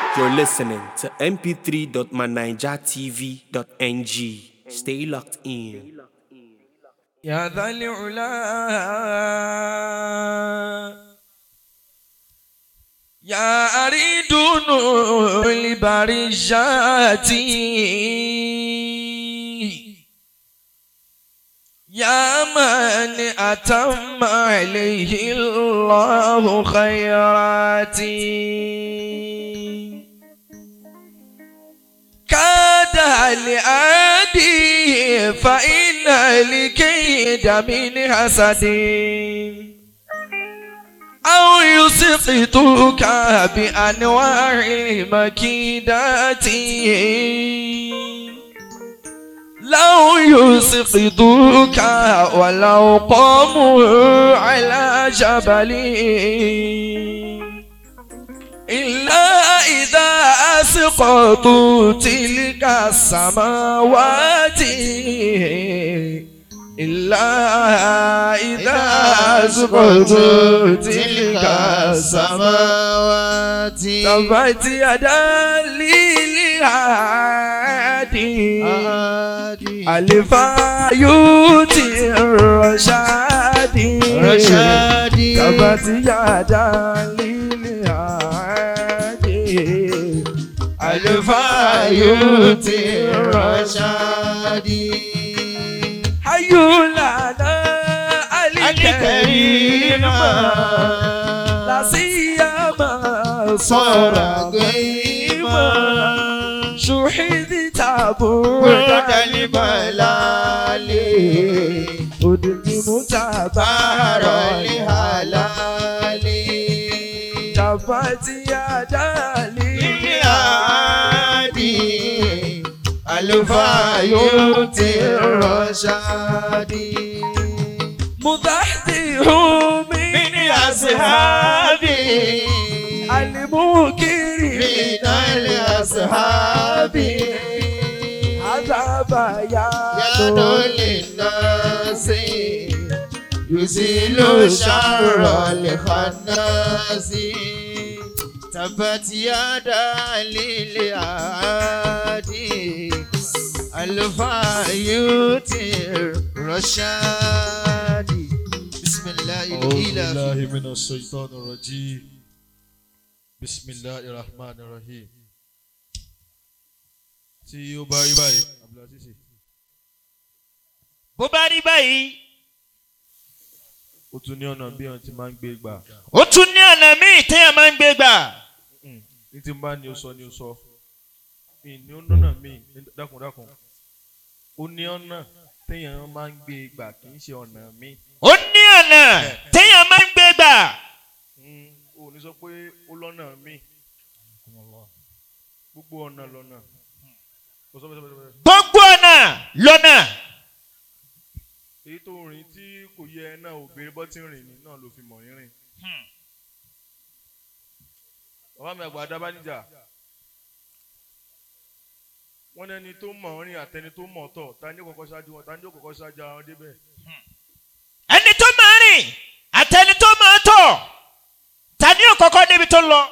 You're listening to mp3.manijatv.ng. Stay locked in. يا ذا العلا يا أريد البرجات يا من أتم عليه الله خيراتي كاد لآدي فإن الكيد من حسدي أو يسقطك بأنواع مكيداتي لو يسقطك ولو قاموا على جبلي إلا إذا أسقطوا تلك السماوات إلا إذا أسقطوا تلك السماوات تبت يدا للهادي ألفا يوتي الرشادي رشادي. تبت يدا للهادي ألفا يوتي الرشادي حي لنا الكريم لا سيما صار قيما شهد تابوت الملالي أدلم تبارا لهلالي جفت يدالي للهادي الفايوتي الرشادي مضحته من من أصحابي المكرم من الأصحاب هذا بيان يد للناس يزيل شر الخناس تبت يدا للعادي الفايوت الرشادي بسم الله أعوذ بالله الإله من الشيطان الرجيم بسم الله الرحمن الرحيم tí ó bá rí báyìí abdulaziz bó bá rí báyìí ó tún ní ọ̀nà bí wọ́n ti máa ń gbé gbà ó tún ní ọ̀nà míì téèyàn máa ń gbé gbà ní tí n bá ní o sọ ní o sọ mi ní ó nọ́nà mi dákúndákùn ó ní ọ̀nà téèyàn máa ń gbé gbà kì í ṣe ọ̀nà mi ó ní ọ̀nà téèyàn máa ń gbé gbà ó ní sọ pé ó lọ́nà mi gbogbo ọ̀nà lọ́nà Ó sọ bẹ́ẹ̀, sọ bẹ́ẹ̀, sọ bẹ́ẹ̀. gbogbo ọ̀nà lọ́nà èyí tó rìn tí kò yẹ ẹ náà ò béèrè bọ́ tí ń rìn ní náà ló fi mọ̀ ń rìn. bàbá mi àgbà dábàá níjà wọ́n ní ẹni tó mọ̀ ń rìn àtẹni tó mọ̀ tọ̀ ta ni ó kọ́kọ́ ṣáájú wọn ta ni ó kọ́kọ́ ṣáájú àwọn débẹ̀. ẹni tó máa rìn àtẹni tó máa tọ̀ ta ni ó kọ́kọ́ débi tó ń lọ.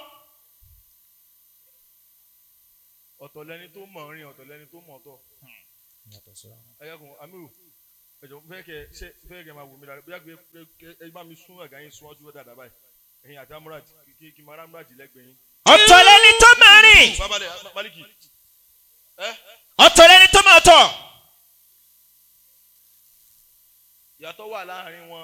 ọ̀tọ̀ lẹni tó mọ̀ ń rìn ọ̀tọ̀ lẹni tó mọ̀ tọ̀. ẹ̀yẹ́kùn amiru ẹ̀jọ̀ fẹ́ kẹ ṣe fẹ́ kẹ máa wò mí dáadáa bóyá kẹ kẹ ẹ bá mi sún ẹ̀gá yín sún ọjọ́ dáadáa báyìí ẹ̀yin àti amúrad kí kí máa rámúrad lẹ́gbẹ̀ẹ́ yín. ọ̀tọ̀ lẹni tó máa rìn babalẹ̀ maliki ẹ ọ̀tọ̀ lẹni tó máa tọ̀ ìyàtọ̀ wà láàrin wọn.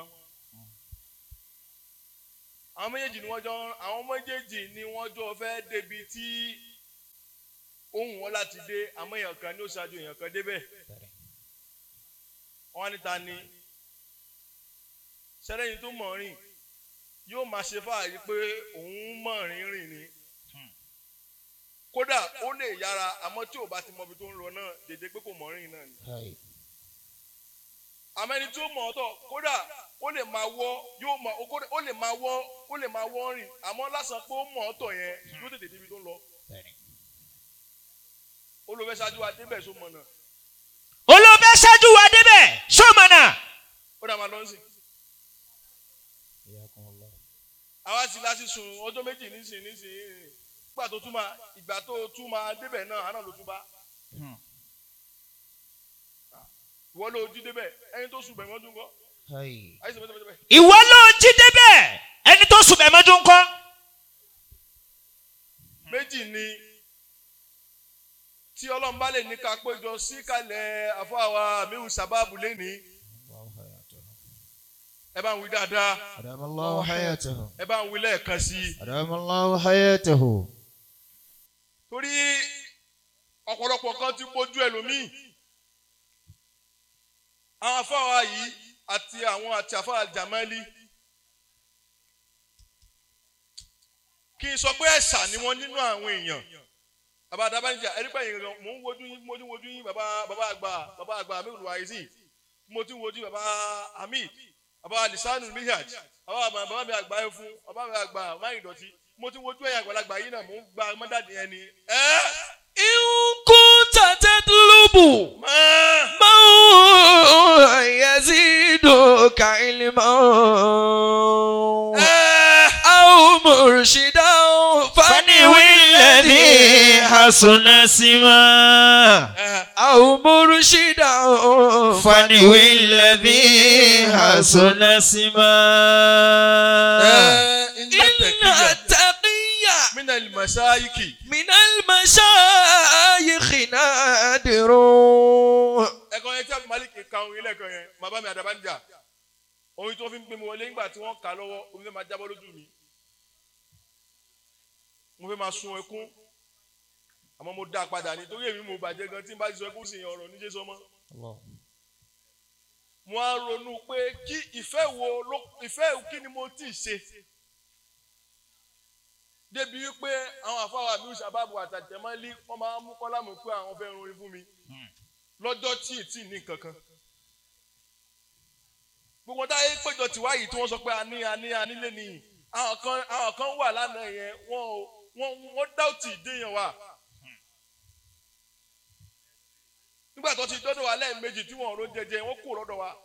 àwọn méjèèjì ni wọ́n jọ àwọn méjèèjì ni wọ́n jọ fẹ́ débi tí ohun wọn láti dé àmọ́ èèyàn kan ní ó ṣáájú èèyàn kan débẹ̀. wọ́n á níta ni sẹ́lẹ̀yìn tó mọ̀ rìn yóò máa ṣe fáàrí pé òun mọ̀ rìn rìn ni. kódà ó lè yára àmọ́ tí ò bá ti mọ ibi tó ń lọ náà dédé pé kò mọ̀ rìn náà ni àmọ́ ẹni tí ó mọ̀ ọ́ tọ̀ kódà ó lè máa wọ́ yóò mọ̀ kódà ó lè máa wọ́ ó lè máa wọ́ rìn àmọ́ lásán pé ó mọ̀ ọ́ tọ̀ yẹn yóò tètè débi tó ń lọ. olùfẹ́ ṣáájú wa débẹ̀ só mọ̀ náà olóòfẹ́ ṣáájú wa débẹ̀ ṣọ́mọ̀nà ó dà máa lọ sí. àwa sì láti sùn ọjọ́ méjì nísìn nísìn gbà tó tún máa ìgbà tó tún máa débẹ̀ náà àná ló tún bá ìwọ ló jí débẹ̀ ẹni tó sùn bẹ̀ wọ́n tún kọ́ Hai. àyè sọ bẹ́ẹ̀ bẹ́ẹ̀ ìwọ ló jí débẹ̀ ẹni tó sùn bẹ̀mọ́jú ńkọ́ méjì ni tí ọlọ́run bá lè ní ká péjọ sí kalẹ̀ àfọwà mihu sábàbù lẹ́ni ẹ bá ń wí dáadáa أدام الله حياته ẹ bá ń wí lẹ́ẹ̀kan sí i أدام الله حياته torí ọ̀pọ̀lọpọ̀ kan ti bójú ẹlòmíì àwọn afáwa yìí àti àwọn àti àfáà jamali kí n sọ pé ẹ̀sà ni wọ́n nínú àwọn èèyàn bàbá adabanija ẹ̀rígbà yìí gan mò ń wojú yín mo ti ń wojú yín bàbá bàbá àgbà bàbá àgbà amíhùn wáyé mo ti ń wojú bàbá hamid bàbá lisanu mihaj bàbá àgbà bàbá mi àgbà ẹ fún bàbá mi àgbà máyì dọ̀tí mo ti ń wojú ẹ̀yà àgbàlagbà yìí náà mò ń gba mọ́dàdì ẹni ẹ́ إن كنت تطلب máa. ما يزيدك علما أو مرشدا faniwi lẹ́ni hasuna sima أو مرشدا faniwi lẹ́ni hasuna sima. إن التقي من المشايخ من المشايخ نادر ẹ̀kọ́ yẹn tí a fi malik ka ohun ilé ẹ̀kọ́ yẹn bàbá mi àdàbànjà ohun tó fi ń gbé mi wọlé nígbà tí wọ́n kà á lọ́wọ́ omi fẹ́ máa jábọ́ lójú mi mo fẹ́ máa sun ẹkún àmọ́ mo dá a padà nítorí èmi mo bàjẹ́ gan tí n bá ti sọ ẹkún sì yẹn ọ̀rọ̀ níjẹ́ sọmọ́ mo á ronú pé kí ìfẹ́ wo ló ìfẹ́ kí ni mo tí ì ṣe débi wípé àwọn àfáwà mi ṣàbàbò àtàtẹ̀mọ́lé wọ́n máa ń mú kọ́lámù pé àwọn fẹ́ rin fún mi lọ́jọ́ tí ì tí ì ní kankan. gbogbo táyé péjọ tìwá yìí tí wọ́n sọ pé a ní a ní a nílé nìyí àwọn kan àwọn kan wà lánàá yẹn wọ́n ò- wọ́n wọ́n dáùtì ìdéyàn wa. nígbà tó ti dọ́dọ̀ wa lẹ́ẹ̀mejì tí wọ́n ro jẹjẹ wọ́n kú lọ́dọ̀ wa.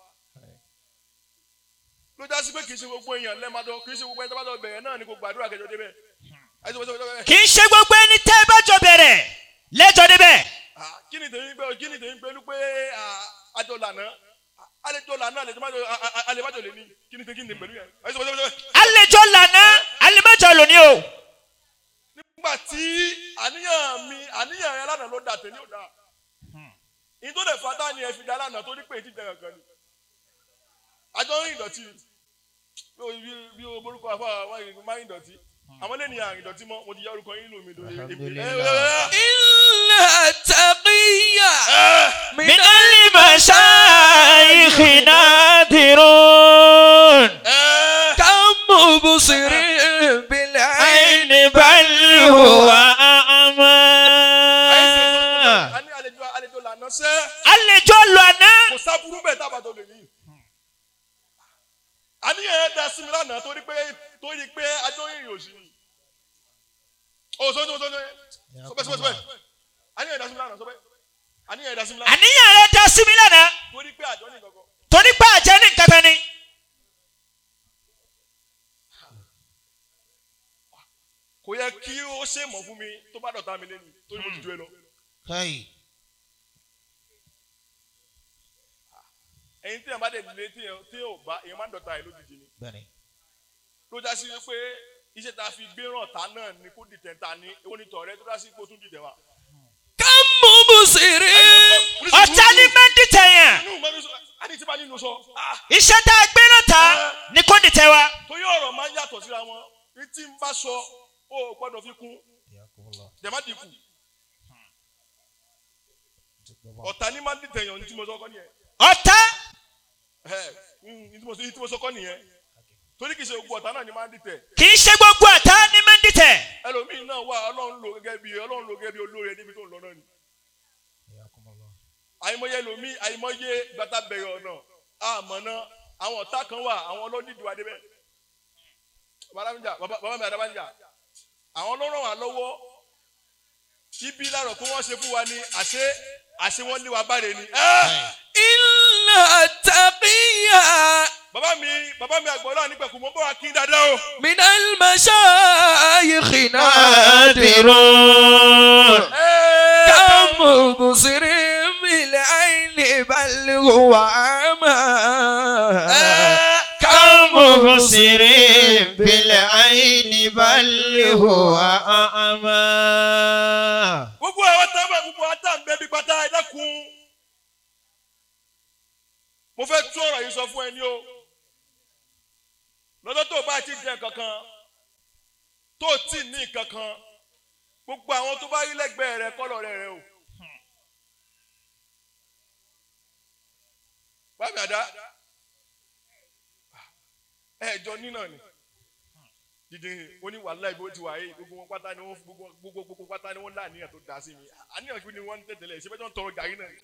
ló já sí pé kì í ṣe gbogbo èèyàn lẹ́ẹ̀madọ́ kì í ṣe gbogbo ẹni tó bá lọ bẹ̀rẹ̀ náà ni kò gbàdúrà kẹjọ débẹ̀. àìsàn wọ́n sọ pé kì í ṣe gbogbo ẹni tẹ́ ẹ bá jọ bẹ̀rẹ̀ lẹ́jọ́ débẹ̀. Ah, kí ni tèmi pé kí ni tèmi pé lú pé ah, àjọ lànà àlejò lànà àlejò májò àlejò májò lè ní kí ni tèmi kí ni pẹ̀lú yẹn. Ẹ sọ, sọ, sọ, sọ. àlejò lànà àlejò lónìí o. nígbà tí àníyàn mi àníyàn rẹ lánàá ló dà tèmi ò dà ní tó lè fata ni ẹ fi dá lánàá tó ní pé ètí ìjẹun kan ni àjọ ń rìn ìdọ̀tí bí o- bí- bí o borúkọ àfa àwọn ìrìn máa ń ìdọ̀tí àwọn lè ní àrìn ìdọ̀tí mọ́ mo ti yá orúkọ yín lù mí lórí Alhamdulillah. إلا التقي من من المشايخ نادرون كم مبصر بالعين عين بل هو أعمى àní àlejò àlejò lànà sẹ́ àlejò lànà kò sábúrú bẹ́ẹ̀ tábà tó lè ní. àníyàn yẹn da sí mi lánàá torí pé torí pé ajọ́ ìrìn òsì ni. o sọ sọ sọ sọ sọ bẹ́ẹ̀ sọ bẹ́ẹ̀ àníyàn yẹn da sí mi lánàá sọ bẹ́ẹ̀ àníyàn yẹn da sí mi lánàá àníyàn rẹ dá sí mi lánàá torí pé àjọ ní kankan. torí pé àjẹ́ ní nǹkan kan ni. kò yẹ kí ó ṣe mọ̀ fún mi tó bá dọ̀tá mi lẹ́nu torí mo ti ju ẹ lọ. Hai. ẹyin tí yẹn bá dẹ̀ lé tí yẹn tí yẹn ò bá èèyàn máa ń dọ̀tá ẹ lójijì ni. Bẹ́ẹ̀ni. ló já sí pé iṣẹ́ tá a fi gbé ràn ta náà ni kó dìtẹ̀ ta ni èwo ni tọ̀rẹ́ tó dá sí pé ó tún dìtẹ̀ wa. كم مبصر ọ̀tá ní mẹ́ndì tẹ̀yàn inú mẹ́rin sọ àti tí bá nínú sọ. ah, iṣẹ́ tá a gbé náà ta ni kò ní tẹ wa. torí ọ̀rọ̀ máa ń yàtọ̀ síra wọn ní tí n bá sọ ó gbọ́dọ̀ fi kún jẹ̀má dínkù ọ̀tá ní máa ń dìtẹ̀ yàn ní tí mo sọ kọ́ nìyẹn ọ̀tá ẹ̀ ní tí mo sọ- ní tí mo sọ kọ́ nìyẹn torí kì í ṣe gbogbo ọ̀tá náà ni máa ń dìtẹ̀ kì í ṣe gbogbo ọ̀tá ní mẹ́ndì tẹ̀. ẹlòmíín náà wà ọlọ́run lò gẹ́gẹ́ bí ọlọ́run lò gẹ́gẹ́ bí olóore níbi tó ń lọ náà ni àìmọye ẹlòmíín àìmọye gbàtà bẹ̀rẹ̀ ọ̀nà àmọ́ náà àwọn ọ̀tá kan wà àwọn ọlọ́dìdì wa débẹ̀ bàbá mi jà bàbá bàbá mi àdàbà ń jà àwọn ló ràn wá lọ́wọ́ ibi lárọ̀ kó wọ́n ṣe fún wa ní àṣẹ àṣẹ wọn lé wa báre ni. ẹ́ إلا التقي bàbá mi bàbá mi àgbọ̀lá nígbàkú mo bọ́ wa kí n dáadáa o. من المشايخ نادر كم مبصر بالعين بل هو أعمى كم مبصر بالعين بل هو أعمى gbogbo àwọn tábà gbogbo àwọn tá à ń bẹ bí pátá ẹ dákun. mo fẹ́ tún ọ̀rọ̀ yìí sọ fún ẹ ní o. lọ́dọ̀ tó o bá ti jẹ kankan tó o tí ní kankan gbogbo àwọn tó bá rí lẹ́gbẹ̀ẹ́ rẹ kọ́lọ̀ rẹ rẹ o. báàmì àdá ẹ jọ nínà ni dídín oní wàhálà ibi ó ti wà yìí gbogbo wọn pátá ni wọn gbogbo gbogbo gbogbo pátá ni wọn láàníyàn tó dá sí mi àníyàn kí ni wọn ń tẹ̀tẹ̀lẹ̀ ṣé bẹ́ẹ̀ tó ń tọrọ gàrí náà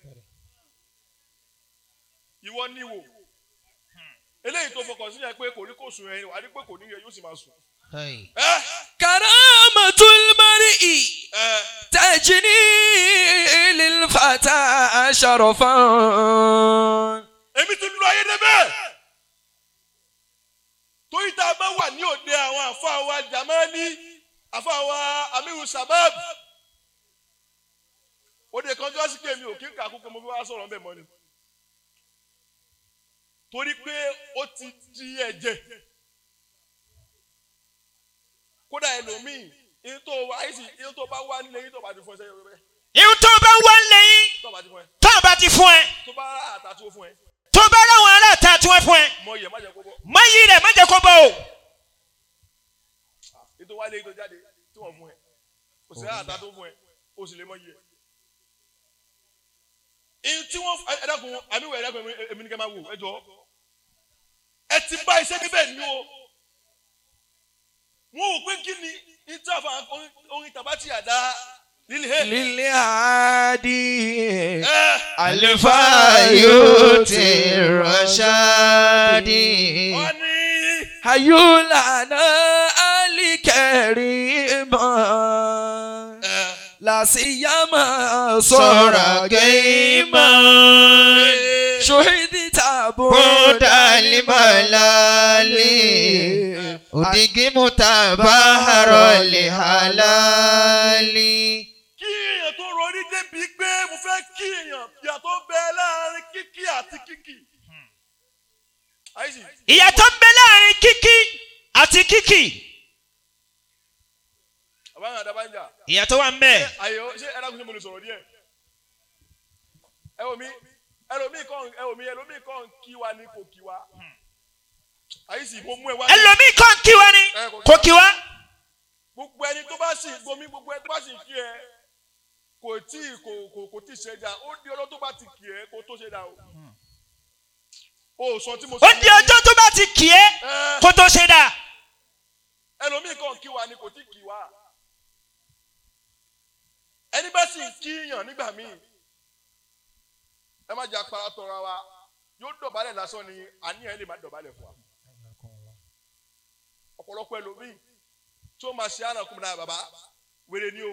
ìwọ níwò eléyìí tó fọkàn sí yẹn pé kò rí kò sùn ẹ wà á rí pé kò ní yẹ yóò sì máa sùn. Kai. ẹ كرامة المرء ẹ تجني للفتى شرفا èmi ti lu ayé débẹ̀ torí tá a bá wà ní òde àwọn àfa wa jamani àfa wa amiru sabab òde kan tó wá sí kémi ò kí n kà kúkú mo fi wá sọ̀rọ̀ ńbẹ̀ mọ́ ni torí pé ó ti di ẹ̀jẹ̀ kódà ẹlòmíì ìyẹn tó wá àìsí ìyẹn tó bá wá nílé yín tó bá ti fún ẹ sẹ́yìn rẹ ihun tó bá wá lẹ́yìn tó bá ti fún ẹ tó bá ti fún ẹ tó bá rà àtàtúwò fún ẹ tó bá ráwọn aláàtà tí wọ́n fún ẹ mọ iyẹ̀ má jẹ́ kó bọ́ má yí rẹ̀ má jẹ́ kó bọ́ o ètò wálé ètò jáde tí wọ́n fún ẹ kò sí àtà tó fún ẹ o sì lè mọ iye. èyí tí wọ́n ẹ dákun àmì wẹ̀ ẹ dákun èmi ní kẹ́ máa wò ẹ jọ ẹ ti bá iṣẹ́ níbẹ̀ ní o wọ́n ò pé kí ni ìtàfà orin tàbátì àdá lílé للعادي ẹ الفايوت الرشاد wọ́n ní هيولعنا الكريما ẹ لا سيما صار صار قيما شهدت بود الملال ودق متبهر لحلال kí èèyàn tó rọrí débi pé mo fẹ́ kí èèyàn ìyàtọ̀ bẹ láàrin kíkí àti kíkì. àìsí ìyàtọ̀ ń bẹ láàrin kíkí àti kíkì àbáyọ̀ àdàbànjà ìyàtọ̀ wà ń bẹ àyè ó ṣé ẹ̀dá kùn sí mo lè sọ̀rọ̀ díẹ̀. ẹ wò mí ẹlòmíì kàn ẹ wò mí ẹlòmíì kàn kí wa ní kò kí wa. àìsí mo mú ẹ wá. ní- ẹlòmíì kan kí wa ni kò kí wa gbogbo ẹni tó bá sì gbomi gbogbo ẹni tó bá sì kí ẹ kò tí kò kò kò tí ṣe dá ó di ọlọ́ tó bá ti kí ẹ kó tó ṣe dá o. o sọ tí mo ó di ọjọ́ tó bá ti kì í Ẹ. kó tó ṣe dà ẹlòmíì kan kí wa ni kò tí kí wa ẹni bá sì ń kíyàn nígbà míì ẹ má jẹ́ apara tọra wa yóò dọ̀bálẹ̀ lásán ni àníyàn ẹ lè má dọ̀bálẹ̀ fún wa ọ̀pọ̀lọpọ̀ ẹlòmíì tí ó máa ṣe ànàkùn náà bàbá wèrè ni o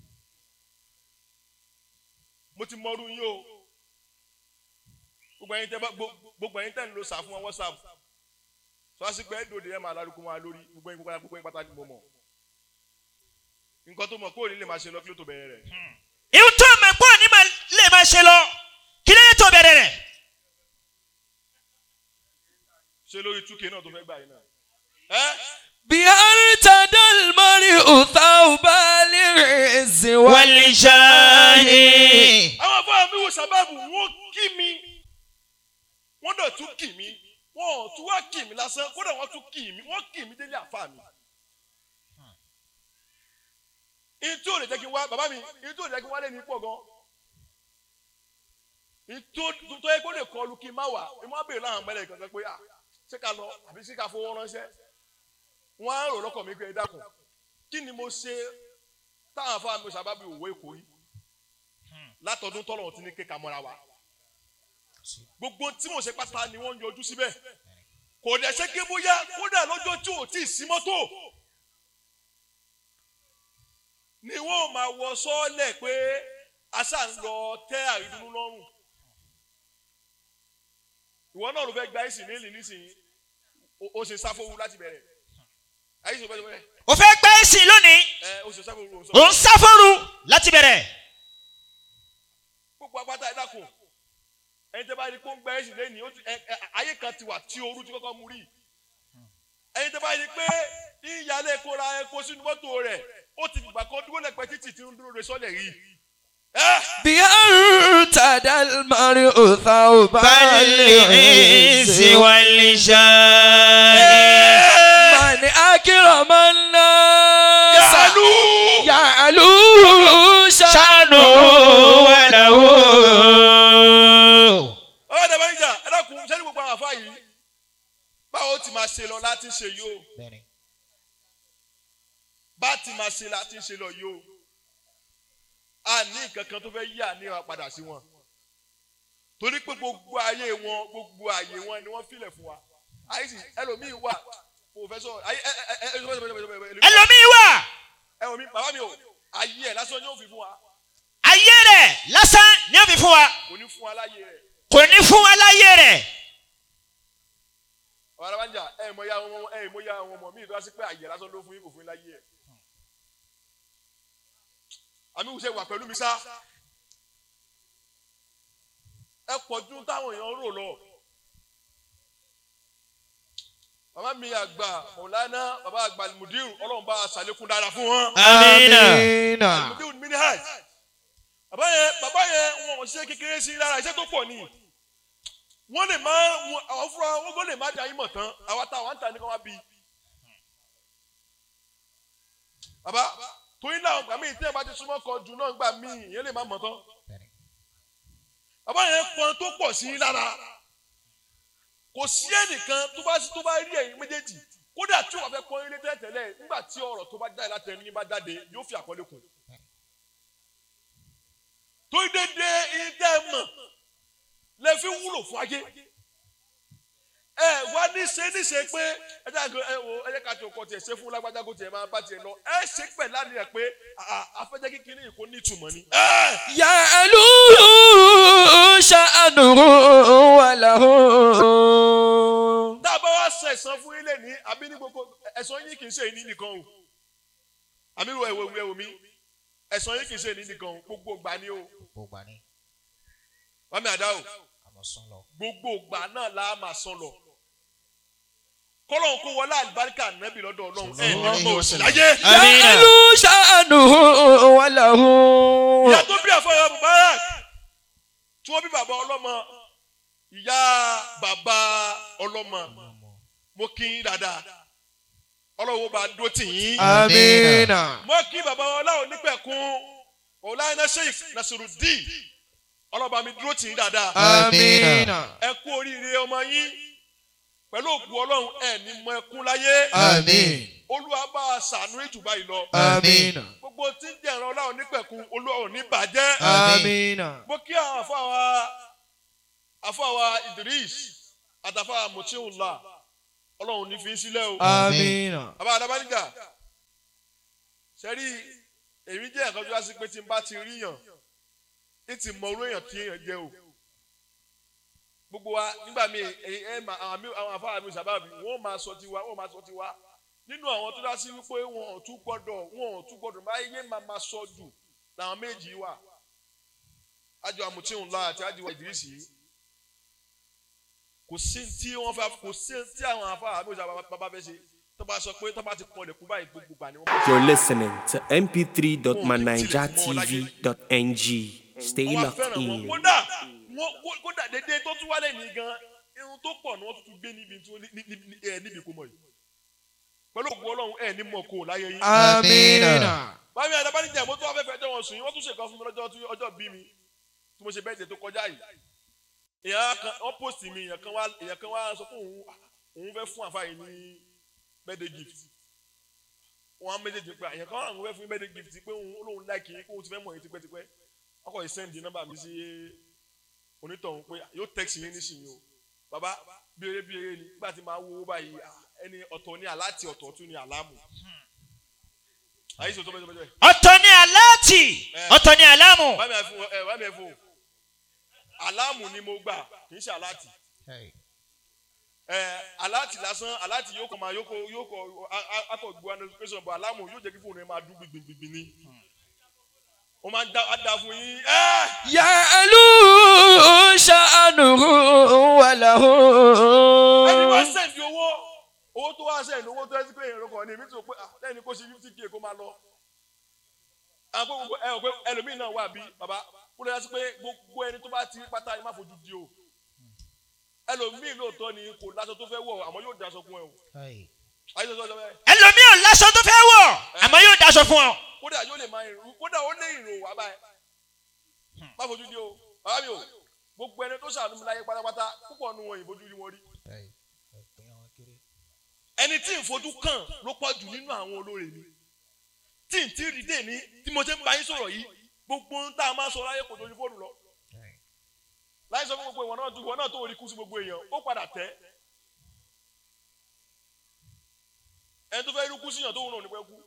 mo ti mọ ọdún yín o gbogbo ẹ̀yin tẹ́ bá gbo- gbogbo ẹ̀yin tẹ́ ń lo sà fún wọn whatsapp sọ́wọ́sí pé ẹ̀dọ́dẹ ẹ̀ máa lárúkú wọn lórí gbogbo ẹ̀yin pátá gbogbo ẹ̀yin pátá ni mo mọ̀ nǹkan tó mọ̀ kó o ní lè máa ṣe lọ kí ló tó bẹ̀rẹ̀ rẹ̀ ìhun tó mọ̀ pọ̀ ní ma lè máa ṣe lọ kí lè tó bẹ̀rẹ̀ rẹ̀ ṣe lórí túkè náà tó fẹ́ gbà yín náà. ẹ́ بأرتدى المرء ثوب العز wàlìṣàhì àwọn afọ mi wo sábàbù wọn kí mi wọn dọ̀ tún kì mí wọn ò tún wá kì mí lásán kódà wọn tún kì mí wọn kì mí délé àfa mi. ìtú ò lè jẹ́ kí n wá bàbá mi ìtú ò lè jẹ́ kí n wá lé ní pọ̀ gan. ìtú tó yẹ kó lè kọlu kí n má wà ẹ má béèrè láwọn mẹ́lẹ̀ kankan pé ah ṣé ká lọ àbí ṣé ká fowó ránṣẹ́ wọ́n á rò lọ́kàn mi pé ẹ dákun kí ni mo ṣe táwọn afọ mi sábàbù òwe kò rí látọdún tọ́lọ̀ tí ní kéka mọ́ra wa gbogbo tí mo ṣe pátá ni wọ́n ń yọjú síbẹ̀ kò dẹ̀ ṣe ké bóyá kódà lọ́jọ́ tí ò tí ì sí mọ́tò ni wọ́n máa wọ sọ́ọ́lẹ̀ pé aṣá ń lọ tẹ́ àrídùnú lọ́rùn ìwọ náà ló fẹ́ gba ẹ̀sìn nílì nísìnyí o- o ṣe sáfowó láti bẹ̀rẹ̀ ayé sọ bẹ́ẹ̀ sọ bẹ́ẹ̀ o fẹ́ gbẹ́ ẹ̀sìn lónìí ẹ o ṣe sáfowó o sọ o ń sáfóru láti bẹ̀rẹ̀ gbogbo apáta ẹ̀dá kù ẹni tẹ́ bá rí pé ó ń gbẹ́ ẹ̀sìn lẹ́yìn ó ti ẹ ẹ ayé kan ti wà tí ooru ti kọ́kọ́ mú rí ẹni tẹ́ bá rí pé ìyálé epo ra epo sínú mọ́tò rẹ̀ ó ti fìgbà kan dúró lẹ́pẹ́ títì tí ń dúró re sọ́lẹ̀ rí ẹ bí ارتدى المرء ثوب العز واللسان من أكرم الناس yàlú يعلو شأنه شانه وله ọ̀rọ̀ dẹ̀ bá ń jà ẹ̀dá kù sẹ́ni gbogbo àwọn àfa yìí báwo ti máa ṣe lọ láti ṣe yìí o bá ti máa ṣe láti ṣe lọ yìí o a ní nǹkan kan tó fẹ́ yí àníwá padà sí wọn torí pé gbogbo ayé wọn gbogbo ayé wọn ni wọ́n filẹ̀ fún wa àyíṣì ẹlòmíì wà pòfẹ́sọ̀ ayé ẹ ẹ ẹ ẹ ẹ ẹlòmíì wà ẹ wò mí bàbá mi o ayé ẹ lásán yóò fi fún wa ayé rẹ̀ lásán ní òbí fún wa kò ní fún wa láyé rẹ kò ní fún wa láyé rẹ̀ ọ̀rọ̀ alábàjá ẹ mọ ya àwọn ọmọ ẹ mọ ya àwọn ọmọ mi ìtura sí pé ayé lásán ló fún yín kò fún yín láyé ẹ àmì ìwúṣẹ wà pẹ̀lú mi sá ẹ pọ̀jù táwọn èèyàn rò lọ bàbá mi àgbà mọ̀lánà bàbá àgbà mudiru ọlọ́run bá a ṣàlékún dára fún wọn amina mudiru minihaj bàbá yẹn bàbá yẹn wọn ò ṣe kékeré sí lára iṣẹ́ tó pọ̀ ni wọ́n lè má wọn àwọn fúnra wọn gbọ́dọ̀ lè má da yín mọ̀ tán àwa táwọn ń ta ní kí wọ́n bí bàbá torí náà gbà mí tí ẹ bá ti súnmọ́ kan jù náà gbà mí ìyẹn lè má mọ̀ tán bàbá yẹn pọn tó pọ̀ sí yín lára kò sí ẹnìkan tó bá tó bá rí ẹ̀yin méjèèjì kódà tí wọ́n fẹ́ pọ́n ilé tẹ́lẹ̀ nígbà tí ọ̀rọ̀ tó bá jáde láti ẹni bá jáde yóò fi àkọlé kù tó dédé ilé mọ̀ lè fi wúlò fún ayé ẹ wá níṣe níṣe pé ẹ jẹ́ àgbẹ̀ ẹ wo ẹ jẹ́ ká tó kọ tiẹ̀ ṣe fún lágbájá kó tiẹ̀ máa bá tiẹ̀ lọ ẹ ṣe pẹ̀ lánìí ẹ pé afẹ́jẹ́ kékeré yìí kò ní ìtumọ̀ ni. يعلو شأنه وله tá a bá wá sọ ẹ̀sán fún ilé ní àbí ní gbogbo ẹ̀sán yìí kì í ṣe ìní nìkan o àmì ìwọ ẹ̀wọ̀ ìwé omi ẹ̀sán yìí kì í ṣe ìní nìkan o gbogbo ìgbà ni o wàmí àdá o gbogbo ìgbà náà la máa sọ lọ kọ́lọ́hún kó wọlé àlùbáríkà nẹ́bí lọ́dọ̀ ọlọ́run ẹ̀ ní ọmọ òsì láyé amina يعلو شأنه وله ìyá tó bí àfọwọ́ mubarak tí wọ́n bí bàbá ọlọ́mọ ìyá bàbá ọlọ́mọ mo kí yín dáadáa ọlọ́wọ́ bá dó tì yín. آمين mo kí bàbá ọláwọ̀ nípẹ̀kún ọ̀làyínà sheikh nasirudeen ọlọ́ba mi dúró tì yín dáadáa. آمين ẹ kú oríire ọmọ yín pẹ̀lú òkú ọlọ́run ẹ̀ ní mọ ẹkún láyé. آمين olúwa bá a ṣàánú ìjùbá yìí lọ. آمين gbogbo tí ń jẹ̀ràn ọláwọ̀ nípẹ̀kún olúwa ò ní bàjẹ́. آمين mo kí àwọn àfọwà àfọwà idris àtàfà mutiula ọlọ́run ní fi í sílẹ̀ o. آمين bàbá adabanija sẹ́rí èmi jẹ́ ẹ̀kọ́ tó wá sí pé tí n bá ti rí yàn ní ti mọ orú èèyàn tí èèyàn jẹ́ o gbogbo wa nígbà míì ẹ ẹ mà àwọn àmì àwọn afárá mi sábàbí wọn ò máa sọ tiwa wọn ò máa sọ tiwa nínú àwọn tó dá sí wípé wọn ò tún gbọ́dọ̀ wọn ò tún gbọ́dọ̀ máa yé máa máa sọ jù làwọn méjì wà ájọ àmùtíhùn lọ àti ájọ ìdírísì yìí kò sí tí wọn fẹ́ kò sí tí àwọn afárá mi sábàbí bàbá fẹ́ ṣe tó bá sọ pé tó bá ti pọ̀ lẹ̀kú báyìí gbogbo gbà ni wọ́n bá You're listening to mp3.manijatv.ng. Stay wọ́n wá locked fẹ́ràn wọn in. kódà wọ́n kó- kódà dédé tó tún wálé ní gan irun tó pọ̀ ni wọ́n tún gbé níbi tí wọ́n ní- ní- ní- ẹ, níbi kó mọ̀ yìí pẹ̀lú ògùn ọlọ́run ẹ̀ ní mọ̀ kó láyé yín. آمين báyìí àdàbánijẹ́ mo tún wá fẹ́fẹ́ jẹ́ wọn sùn yín wọ́n tún ṣèkan fún mi lọ́jọ́ tí ọjọ́ bí mi tí mo ṣe bẹ́ẹ̀ jẹ́ tó kọjá yìí. èèyàn kan wọ́n post mi èèyàn kan wá èèyàn kan wá sọ fún òun òun fẹ́ fún àfáà yìí ní birthday gift wọn á méjèèjì pé àyàn kan àwọn fẹ́ fún birthday gift pé òun olóhùn láìkì pé òun ti fẹ́ mọ̀ yín tipẹ́tipẹ́ ọkọ̀ yìí sẹ́ndì nọ́mbà mi sí onítọ̀hún pé yóò text yín nísìnyí o bàbá bíire bíire ni nígbà tí máa wo owó báyìí ah, ẹni ọ̀tọ̀ ní aláàtì ọ̀tọ̀ tún ní àlámù àyè sọ tó bẹ́ẹ̀ tó bẹ́ẹ̀ ọ̀tọ̀ ni aláàtì ọ̀tọ̀ ni aláàmù wàá mi ẹ̀ fún ẹ wàá mi ẹ̀ fún àlámù ni mo gbà kì í ṣe aláàtì ẹ aláàtì lásán aláàtì yóò kọ máa yóò kọ yóò kọ a- a- akọ gbọ́ notification bọ̀ aláàmù yóò jẹ́ kí fóònù yẹn máa dún gbìngbìngbìn ni wọ́n máa ń dá á dá fún yín ẹ́ yàlú ṣàánú wàlà ẹni wá sẹ́ndì owó owó tó wá sẹ́ndì owó tó ẹ́ sí pé èèyàn lọ́kọ̀ ni èmi tó pé ah, lẹ́ni kó ṣe fifty k kó máa lọ. àwọn pé gbogbo ẹ ò pé ẹlòmíín náà wà bí bàbá kó lè yá sí pé gbogbo ẹni tó bá ti rí pátá ẹ má fojú di o ẹlòmíín lóòótọ́ ni kò láṣọ tó fẹ́ wọ̀ àmọ́ yóò daṣọ fún ẹ o Kai. ayé sọ sọ bẹ́ẹ̀ ẹlòmíì ò láṣọ tó fẹ́ wọ̀ àmọ́ yóò daṣọ fún ọ. kódà yóò lè máa ìrù kódà ó lé ìrò wá báyìí má fojú di o bàbá mi o gbogbo ẹni tó ṣàánú mi láyé pátápátá púpọ̀ nu wọn ìfojú rí wọn rí Kai. Ọ̀pẹ àwọn kéré. ẹni tí ìfojú kàn ló pọ̀ jù nínú àwọn olóore mi tí n tí rí dé ní tí mo ṣe ń bá yín sọ̀rọ̀ yìí gbogbo ń tá a máa sọ láyé kò tó ní fóònù lọ Kai. láyé sọ fún gbogbo ìwọ náà tó ìwọ náà tó rí kú sí gbogbo èèyàn ó padà tẹ́ ẹni tó fẹ́ rí kú síyàn tó wù náà ní pẹ́ kú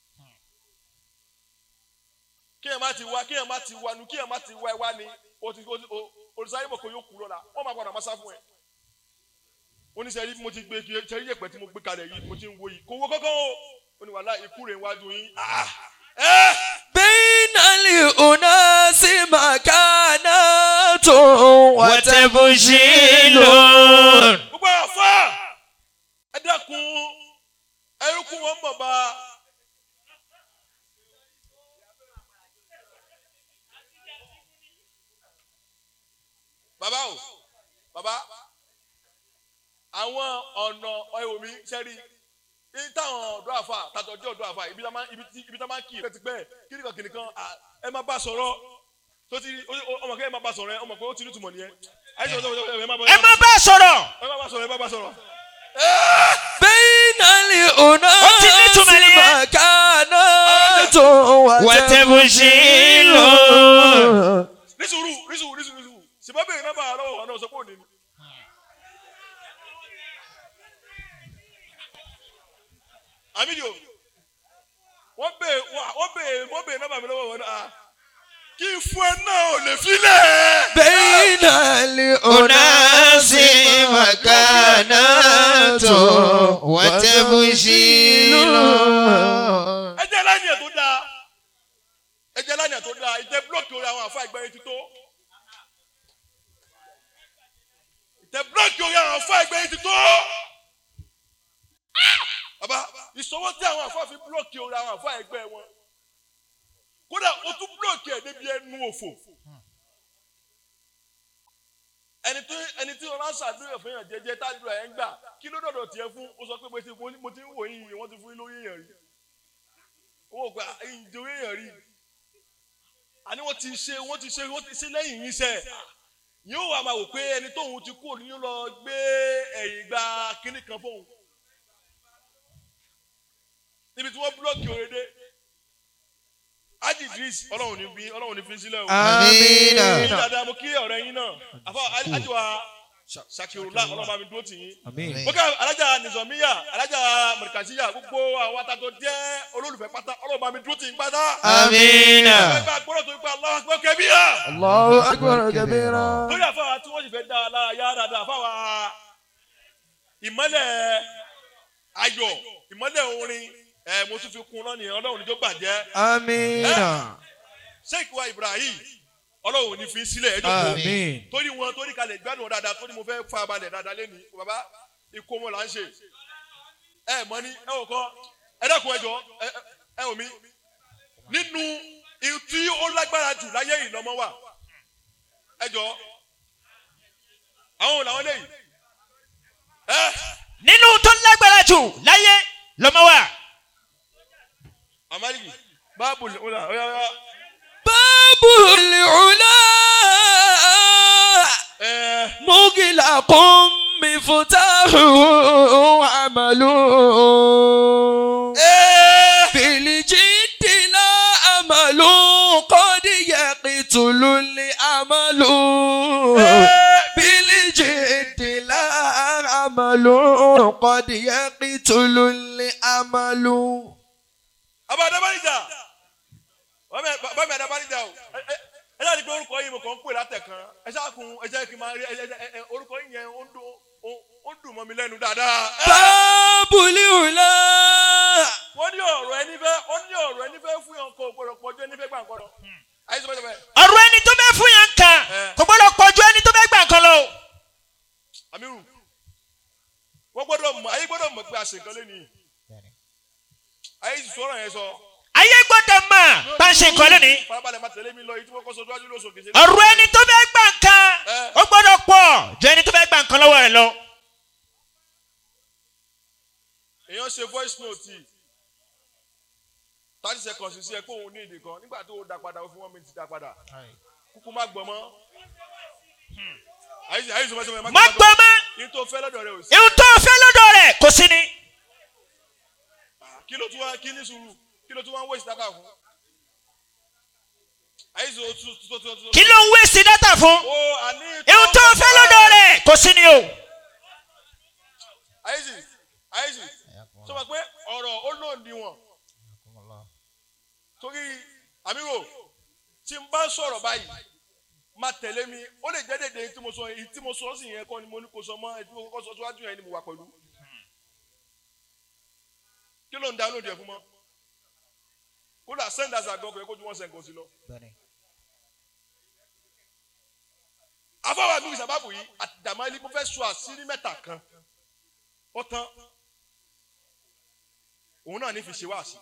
kí ẹ má ti wá kí ẹ má ti wá nu kí ẹ má ti wá ẹ wá ni o ti o ti o olùsáyé mọ̀ kó yóò kú lọ́la wọ́n máa padà máa sá fún ẹ oníṣẹ́ rí mo ti gbé kí ṣe rí yẹ̀pẹ̀ tí mo gbé kalẹ̀ yìí mo ti ń wo yìí kò wo kọ́kọ́ o ó ní wàhálà ikú rẹ̀ ń wájú yín ah ẹ́ بين الأناس مكانات وتبجيل gbogbo àfa ẹ dákun ẹrúkú wọn mọ̀ bá bàbá o bàbá àwọn ọ̀nà ẹ̀wòmí sẹ́rí ní táwọn ọ̀dọ́ àfa tàtọ̀jọ́ ọ̀dọ́ àfa ibi tá máa ibi tí ibi tá máa kì í pẹ́tipẹ́ kíríkan kìnìkan à, ẹ má bá sọ̀rọ̀ tó ti ó- ó- ọmọ kẹ́ ẹ má bá sọ̀rọ̀ ẹ ọmọ pé ó ti ní tùmọ̀ nìyẹn àyè sọ̀rọ̀ sọ̀rọ̀ ẹ má bá ẹ má bá a sọ̀rọ̀ ẹ má bá sọ̀rọ̀ ẹ má bá sọ̀rọ̀. بين الأناس مكانات وتبجيل ní sùúrù ní sùúrù ní sùúrù ní sùúrù ṣùgbọ́n bẹ́ẹ̀ náà bá a lọ́wọ́ ọ̀nà ọ̀sọ́ pé òní ni. àmìlíò wọ́n bèè wọ́n bèè wọ́n bèè náà bá mi lọ́wọ́ wọn náà kí n fún ẹ náà ò lè filẹ̀. بين الأناس مكانات وتبجيل ẹ jẹ́ lánìyàn tó dáa ẹ jẹ́ lánìyàn tó dáa ìtẹ́ búlọ̀kì orí àwọn àfa ìgbẹ́yìn ti tó. ìtẹ́ búlọ̀kì orí àwọn àfa ìgbẹ́yìn ti tó. bàbá ìṣòwò tí àwọn àfa fi búlọ̀kì orí àwọn àfa ẹgbẹ́ wọn kódà o tún búlọ̀kì ẹ̀ débi ẹnu òfò. ẹni tí ẹni tí wọn bá ṣàdúrà fún yàn jẹjẹ tádùrà ẹ ń gbà kí ló dọ̀dọ̀ tiẹ̀ fún ó sọ pé mo ti mo ti ń wò yín wọ́n ti fún yín lórí èèyàn rí owó gba ìjòyè èèyàn rí àní wọ́n ti ṣe wọ́n ti ṣe wọ́n ti ṣe lẹ́yìn yín sẹ́ yóò wá máa wò pé ẹni tóun ti kú òní lọ gbé ẹ̀yìn gba kínní kan fóun níbi tí wọ́n búlọ́ọ̀kì òrèdè ájì idris ọlọ́run ní bí ọlọ́run ní fi sílẹ̀ o Àmín. ní dáadáa mo kí ọ̀rẹ́ yín náà àfọ ájìwá ṣàkìrùlá ọlọ́run bá mi dúró tì yín mo ká alájà nìzọmíyà alájà mọ̀rìkàṣíyà gbogbo àwọn atatọ̀ jẹ́ olólùfẹ́ pátá ọlọ́run bá mi dúró tì yín pátá. آمين ẹgbẹ́ gbọ́dọ̀ tó gba aláwọ̀ gbọ́ kẹ́bí yá. الله أكبر كبيرا lórí àfáwà tí wọ́n sì fẹ́ dá a lára yá dáadáa àfáwà ìmọ́lẹ̀ ayọ̀ ìmọ́lẹ̀ orin ẹ̀ mo tún fi kún lọ́nìí ọlọ́run níjó bàjẹ́ آمين sheik wa ibrahim ọlọ́run ní fi sílẹ̀ ẹjọ́ kó آمين torí wọn torí kalẹ̀ gbádùn wọn dáadáa torí mo fẹ́ fa balẹ̀ dáadáa lẹ́nu bàbá ikú wọn là ń ṣe ẹ mọ ní ẹ ò kọ ẹ dẹ́kun ẹ jọ ẹ ẹ- ẹ ò mí nínú ihun tí ó lágbára jù láyé ìlọmọ wà ẹ jọ àwọn làwọn lẹ́yìn ẹ nínú tó lágbára jù láyé lọ́mọ wa. amaliki báàbù ọ̀la ọ̀ya ọ̀ya باب العلا ẹ مغلق مفتاح عمل ẹ بالجد لا أمل قد يقتل الأمل بالجد لا أمل قد يقتل الأمل abá adabanija bàbá mi adabanija o ẹ ẹ ẹ ṣáà ní pé orúkọ yìí mo kàn ń pè látẹ̀kan ẹ ṣáà kun ẹ jẹ́ kí n máa rí ẹ ẹ ẹ orúkọ yìí yẹn ó ń dún ó ó ó dùn mọ́ mi lẹ́nu dáadáa. bábùlì hùlá. wọ́n ní ọ̀rọ̀ ẹni fẹ́ ó ní ọ̀rọ̀ ẹni fẹ́ fún yàn kó gbọ́dọ̀ pọ̀jù ẹni fẹ́ gbà ń kọ́dọ̀. ayé sọ bẹ́ẹ̀ ọ̀rọ̀ ẹni tó bẹ́ fún yàn kan Eh. kò gbọ́dọ̀ pọ̀ ju ẹni tó bẹ́ gbà kan lọ. amiru wọ́n gbọ́dọ̀ mọ̀ ayé gbọ́dọ̀ mọ̀ pé a ṣe nǹkan lẹ́nu ayé sì sọ̀rọ̀ yẹn sọ. ayé gbọ́dọ̀ mọ̀ bá ń ṣe nǹkan lónìí. farabalẹ̀ máa tẹ̀lé mi lọ yìí tí wọ́n kọ́ sọ síwájú lóṣù kìí ṣe. ọ̀rọ̀ ẹni tó bẹ́ gbà kan Eh. ó gbọ́dọ̀ pọ̀ ju ẹni tó bẹ́ gbà kan lọ́wọ́ rẹ̀ lọ. èèyàn ṣe voice note thirty seconds sí ẹ pé òun ní ìdè kan nígbà tó o dá padà ó fún one minute dá padà kúkú má gbọ́ mọ́. ayé sì ayé sì sọ má gbọ́ mọ́ ní tó fẹ́ lọ́dọ̀ rẹ ò sí. ihun tó fẹ́ lọ́dọ̀ rẹ̀ kò sí ni. kí ló tún wá kí ní sùúrù kí ló tún wá ń wéṣì dábàá fún. ayé sì tún tún tún tún. kí ló ń wéṣì dátà fún. o àní. ihun tó fẹ́ lọ́dọ̀ rẹ̀ kò sí ni o. ayé sì ayé sì sọ ma pé ọ̀rọ̀ ó lòdì wọn torí àmírò tí n bá sọ̀rọ̀ báyìí máa tẹ̀lé mi ó lè jẹ́ dédé tí mo sọ èyí tí mo sọ sí yẹn kọ́ ni mo ní kó sọ mọ́ èyí tí mo kọ́ sọ síwájú yẹn ni mo wà pẹ̀lú. kí ló ń da lóde ẹ̀ fún mọ́ kódà sẹ́ńdàsì àgbọn kò yẹ kó ju wọ́n sẹ́ńkọ̀ sí lọ. afọwọ́ àbí ìsàbàbò yìí àtìdàmọ́lì mo fẹ́ sọ àṣírí mẹ́ta kan ó tán òun náà ní fi ṣe wáàsí.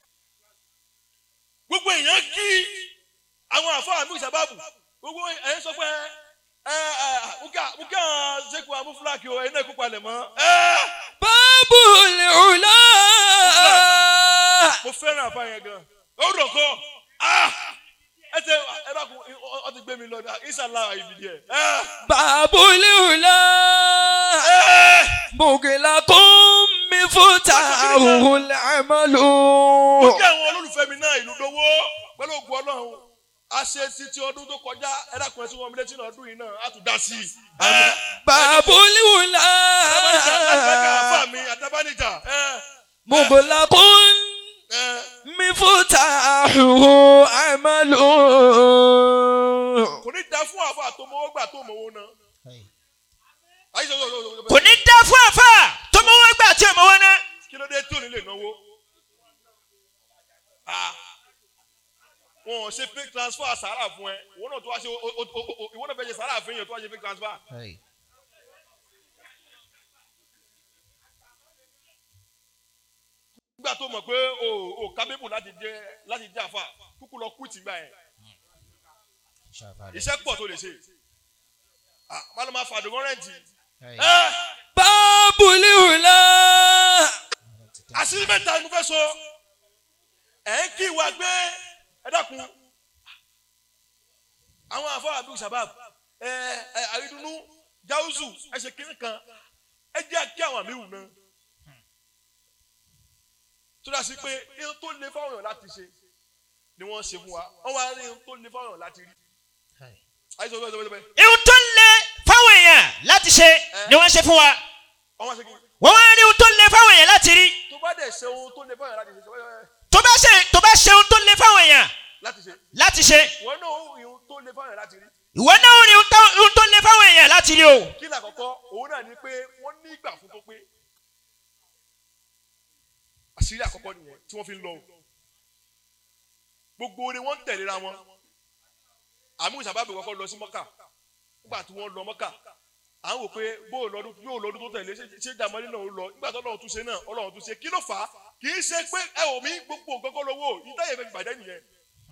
gbogbo èèyàn kí àwọn àfọwọ́ àbí ìsàbàbò gbogbo ẹ̀yin sọ pé ẹ ẹ bùkà bùkà ṣèkù amúfúlàkì o ẹ̀yin náà kó palẹ̀ mọ́. ẹ bábùlì hùlá. mo fẹ́ràn àfa yẹn gan ó rọ̀ kọ́ ẹ tẹ ẹ bá kun ọ ti gbé mi lọ ìsàlá ìbìdí ẹ. bábùlì hùlá. bùkìlà kún mi fún tààrùn làmàlú. mo jẹ́ àwọn olólùfẹ́ mi náà ìlú dowó pẹ̀lú ògùn ọlọ́run a ṣe títí ọdún tó kọjá ẹ dákun ẹ tí wọ́n mi létí náà ọdún yìí náà á tún dá sí i. bábùlì hùlá. àtàbánijà àgbẹ̀kẹ̀ àfa mi àtàbánijà. bùkìlà kún mi fún tààrùn àmàlú. kò ní da fún àfa àtọmọwọ́ gbà tó mọ̀wó náà. ayé sọ sọ sọ sọ kò ní dá fún àfà tó mọ wọn gbà tí ò mọ wọn ná. kí ló dé tí ò ní lè náwó. Ah. wọn ò ṣe fake transfer sàrà fún ẹ ìwọ náà tó wá ṣe o- o- o- o- ìwọ náà fẹ́ ṣe sàrà fún yẹn tó wá ṣe fake transfer. nígbà tó mọ̀ pé o ò kábíbù láti jẹ́ láti jẹ́ àfà kúkú lọ kú ìtìgbà yẹn iṣẹ́ pọ̀ tó lè ṣe Ah, má ló máa fa àdùnkọ́ rẹ̀ǹtì. ẹ bábùlì hùlá. àṣírí mẹ́ta ni mo fẹ́ sọ ẹ̀ ń kí wa gbé ẹ dákun àwọn àfọ àbí sábàb ẹ ẹ àrídùnnú jáùzù ẹ ṣe kínní kan ẹ jẹ́ kí àwọn àmì wù náà tó dá sí pé ihun tó le fáwọn èèyàn láti ṣe ni wọ́n ṣe fún wa wọ́n wá rí ihun tó le fáwọn èèyàn láti rí àyíṣọ́ bẹ́ẹ̀ bẹ́ẹ̀ bẹ́ẹ̀ ihun tó ń lé fáwọn èèyàn láti ṣe ni wọ́n ṣe fún wa. wọ́n wá ṣe kí wọ́n wá rí ihun tó ń lé fáwọn èèyàn láti rí. tó bá dẹ̀ ṣe ohun tó le fáwọn èèyàn láti ṣe ṣe tó bá ṣe tó bá ṣe ohun tó ń lé fáwọn èèyàn láti ṣe láti ṣe wọ́n náà ó ihun tó le fáwọn èèyàn láti rí ìwọ náà ó rí ihun tó- ihun tó ń lé fáwọn èèyàn láti rí o. kí ni àkọ́kọ́ òun náà ni pé wọ́n ní ìgbà fún tó pé àṣírí àkọ́kọ́ nìyẹn tí wọ́n fi ń lọ o gbogbo ni wọ́n ń tẹ̀léra wọn àmì ìsàbàbí kọ́kọ́ lọ sí mọ́kà nígbà tí wọ́n lọ mọ́kà à ń wò pé bóò lọ́dún yóò lọ́dún tó tẹ̀lé ṣé- ṣé jàmọ́lì náà ó lọ nígbà tó ọlọ́run tún ṣe náà ọlọ́run tún ṣe kí ló fà á kì í ṣe pé ẹ ò mí gbogbo gbogbo lówó ìtàyè fẹ́ gbàjẹ́ nìyẹn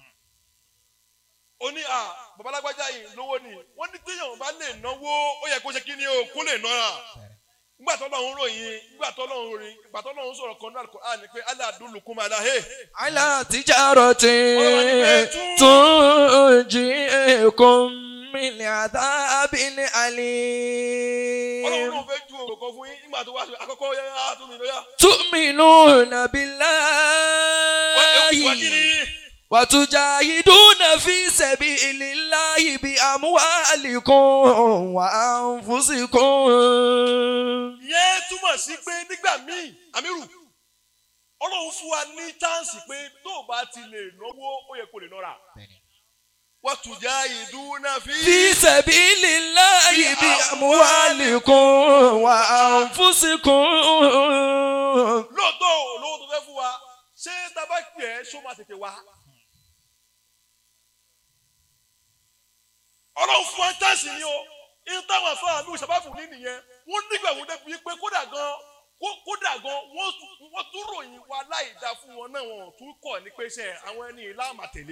ó ní à babalágbájá yìí lówó ni wọ́n ní téèyàn bá lè náwó ó yẹ kó ṣe kí ni o kó lè nọ́ra nígbà tó lọ́run ròyìn nígbà tó lọ́run ròyìn nígbà tó lọ́run sọ̀rọ̀ kan náà kò á ní pé alẹ́ àdúlùkún máa la hey على تجارة تنجيكم من عذاب ọlọ́run أليم náà fẹ́ ju òkò fún yín nígbà tó wá sí àkọ́kọ́ yá yá tó mi lóyá. تؤمنون wá ewu wá kí بالله ni وتجاهدون في سبيل الله بأموالكم وأنفسكم yẹn túmọ̀ sí pé nígbà míì àmírù ọlọ́run fún wa ní chánsì pé tó o bá ti lè náwó ó yẹ kó lè nọ́ra wọ́n tún já ìdúná fi. في سبيل الله بأموالكم وأنفسكم lóòótọ́ olówó tó fẹ́ fún wa ṣé tabaki ẹ̀ ṣó máa tètè wá. ọlọ́run fún wa táàsì ni o ní táwọn afáà mi ìṣàbáfù ní nìyẹn wọ́n nígbà wọ́n débi pé kódà gan kó- kódà gan wọ́n tún- wọ́n tún ròyìn wa láì dá fún wọn náà wọn ò tún kọ̀ ní pé ṣe àwọn ẹni ìlànà tẹ̀lé.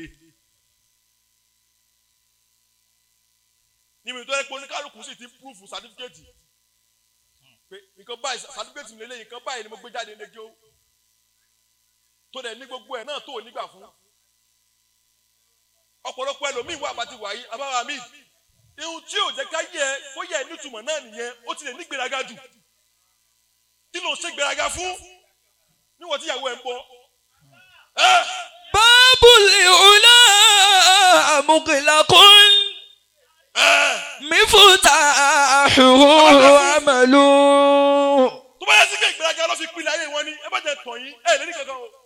níbi tó yẹ pé oníkálukú sì ti púrúfù sátífíkẹ́tì pé nǹkan báyìí sátífíkẹ́tì mi lélẹ́yìn nǹkan báyìí ni mo gbé jáde ní ẹjọ́ tó dẹ̀ ní gbogbo ẹ̀ náà tó ò nígbà fún ọ̀pọ̀lọpọ̀ ẹlòmíín wà bàtí wàyí abáwa mi ihun tí ò jẹ́ ká yẹ kó yẹ nítumọ̀ náà nìyẹn ó ti lè ní gbéraga jù kí ló ń ṣe gbéraga fún níwọ̀n tí ìyàwó ẹ̀ ń bọ̀ ẹ́ باب العلا مغلق ẹ́ مفتاحه عمل tó bá yẹ sí pé ìgbéraga ló fi pinnu ayé wọn ni ẹ bá jẹ tàn yín ẹ lè ní kankan o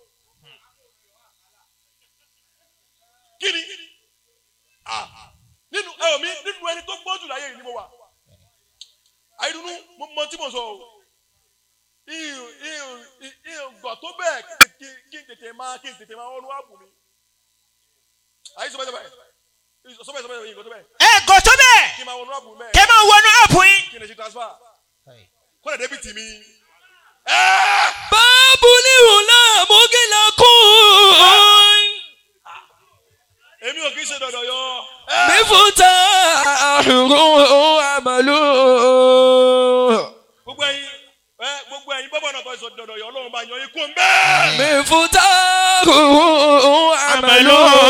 kí ni Ah, nínú ẹ ò mí nínú ẹni tó gbọ́n jù láyé yìí ni mo wà àìdùnnú mo mọ tí mo sọ o ihun ihun ihun gọ̀ tó bẹ́ẹ̀ kí kí n tètè máa kí n tètè máa wọnú ààbò mi àyè sọ bẹ́ẹ̀ sọ bẹ́ẹ̀ sọ bẹ́ẹ̀ sọ bẹ́ẹ̀ ihun gọ̀ tó bẹ́ẹ̀ ẹ gò tó bẹ́ẹ̀ kí n máa wọnú ààbò mẹ́ẹ̀ kẹ́ máa wọnú àpò yín. kí n lè ṣe transfer Kai. kó lè débi tì mí. ẹ́ẹ́. باب العلا مغلق èmi ò kì í ṣe dọ̀dọ̀ yọ. مفتاحه عمل gbogbo ẹyin ẹ gbogbo ẹyin bọ́bọ̀ náà tó ṣe dọ̀dọ̀ yọ ọlọ́run bá yan ikú ń bẹ́ẹ̀. مفتاحه عمل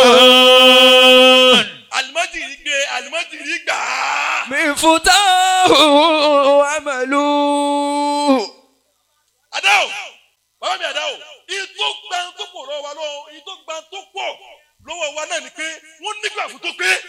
alimọ́tìrì gbé alimọ́tìrì gbà á. مفتاحه عمل adáwò bàbá mi adáwò ìtò gbà tó pọ̀ lọ́wọ́ wa lọ́wọ́ ìtò gbà tó pọ̀ lọ́wọ́ wa náà ni pé wọ́n nígbà fún tó pé.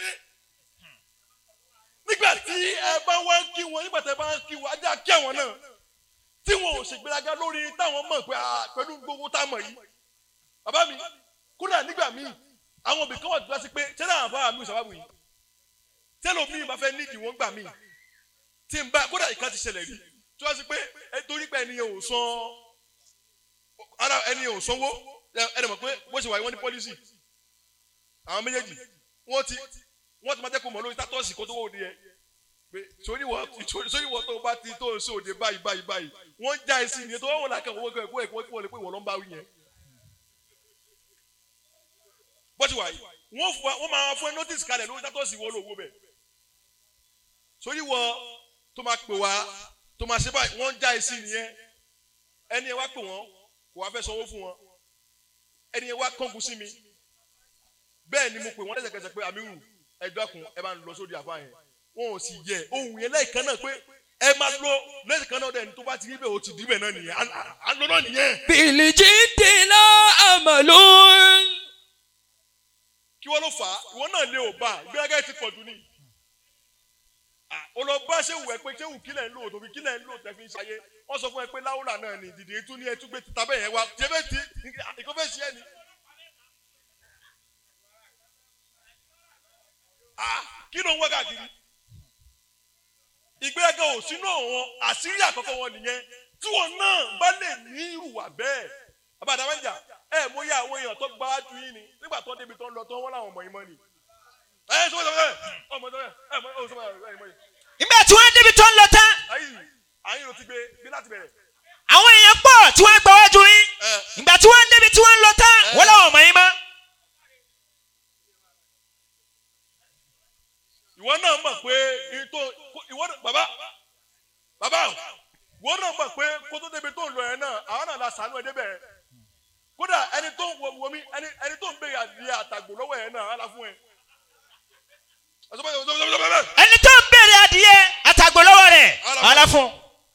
nígbà tí ẹ bá wá ń kí wọn nígbà tí ẹ bá ń kí wọn ajá kí àwọn náà tí wọn ò ṣègbéraga lórí táwọn mọ̀ pé ah, pẹ̀lú gbogbo tá a mọ̀ yìí. bàbá mi kódà nígbà míì àwọn òbí kan wà tó sí pé ṣé náà bá mi ìṣàbàbù yìí tẹ́lọ̀ mi bá fẹ́ nídìí wọ́n gbà mí tí n bá kódà ìka ti ṣẹlẹ̀ rí tí wọ́n sì pé ẹ torí pé ẹni yẹn ò san ara ẹni yẹn ò sanwó ẹ ẹ dẹ̀ mọ̀ pé bó ṣe wà yìí wọ́n ní pọ́lísì àwọn méjèèjì wọ́n ti wọ́n ti máa jẹ́ kó mọ̀ lórí tátọ́ọ̀sì kó tó wọ́n òde yẹn pé sórí wọ́n tó bá ti tó ń ṣe òde báyìí báyìí báyìí wọ́n já ẹ sí ni tó wọ́n làkàn owó ẹ̀kọ́ ẹ̀kọ́ ẹ̀kọ́ ẹ̀kọ́ ìwọ̀n ló ń bá wí yẹn. bó ti wà yìí wọ́n fún wa wọ́n máa fún ẹ notice kalẹ̀ lórí tátọ́ọ̀sì wọ́n lówó bẹ̀ sórí wọ́n tó máa pè wá tó máa ṣe báyìí wọ́n já ẹ sí nìyẹn ẹni ẹ wá pè wọ́n kò wá fẹ́ sanwó fún wọn ẹni ẹ wá kángun sí mi bẹ́ẹ̀ ni mo pè wọ́n lẹ́sẹ̀kẹsẹ̀ pé àmírù ẹ dákun ẹ máa ń lọ sórí àfa yẹn wọn ò sì yẹ ohun yẹn lẹ́ẹ̀kan náà pé ẹ máa lọ lẹ́ẹ̀kan náà dẹ̀ ní tó bá ti rí bẹ́ẹ̀ o ti dì bẹ́ẹ̀ náà nìyẹn à- à- à ń lọ náà nìyẹn بالجد لا أمل kí wọ́n ló fà á ìwọ náà lé ò bá ìgbéraga yìí ti pọ̀ jù ní. olùbá ṣé wù ẹ pé ṣé wù kílẹ̀ ń lò tòbí kílẹ̀ ń lò tẹ̀ fi ń ṣayé wọ́n sọ fún ẹ pé láwùlà náà ni dìde tún ní ẹtú gbé títa bẹ́ẹ̀ yẹn wá ṣé bẹ́ẹ̀ ti ìkó fẹ́ ṣe ẹ ni. Ah, kí ló ń wá káàkiri ìgbéraga ò sínú àwọn àṣírí àkọ́kọ́ wọn nìyẹn tí wọn náà bá lè ní ìrùwà bẹ́ẹ̀ abàdàmẹ́jà ẹ mo yá àwọn èèyàn tó gbá ju yín ni nígbà tó débi tó ń lọ tó wọn làwọn ọmọ yín mọ́ ni. ẹ ẹ sọ́wọ́n sọ́wọ́n ọmọ tó yẹ ẹ mọ ọ sọ́wọ́n ẹ mọ yìí. ìgbà tí wọ́n débi tó ń lọ tán ayi ayin ló ti gbé gbé láti bẹ̀rẹ̀. àwọn èèyàn pọ̀ tí wọ́n gbà wájú yín ẹ ìgbà tí wọ́n débi tí wọ́n ń lọ tán wọ́n làwọn ọmọ yín mọ́. ìwọ náà mọ̀ pé ìtò ìwọ náà bàbá bàbá ìwọ náà mọ̀ pé kó tó débi tó ń lọ yẹn náà àwọn náà la sànú ẹ débẹ̀ kódà ẹni tó ń wo mi ẹni ẹni tó ń bèrè àdìyẹ àtàgbò lọ́wọ́ yẹn náà á la fún ẹ. ọ̀sọ́ bẹ́ẹ̀ ọ̀sọ́ bẹ́ẹ̀ ọ̀sọ́ bẹ́ẹ̀ ẹni tó ń béèrè adìyẹ àtàgbò lọ́wọ́ rẹ̀ ọ̀la fún.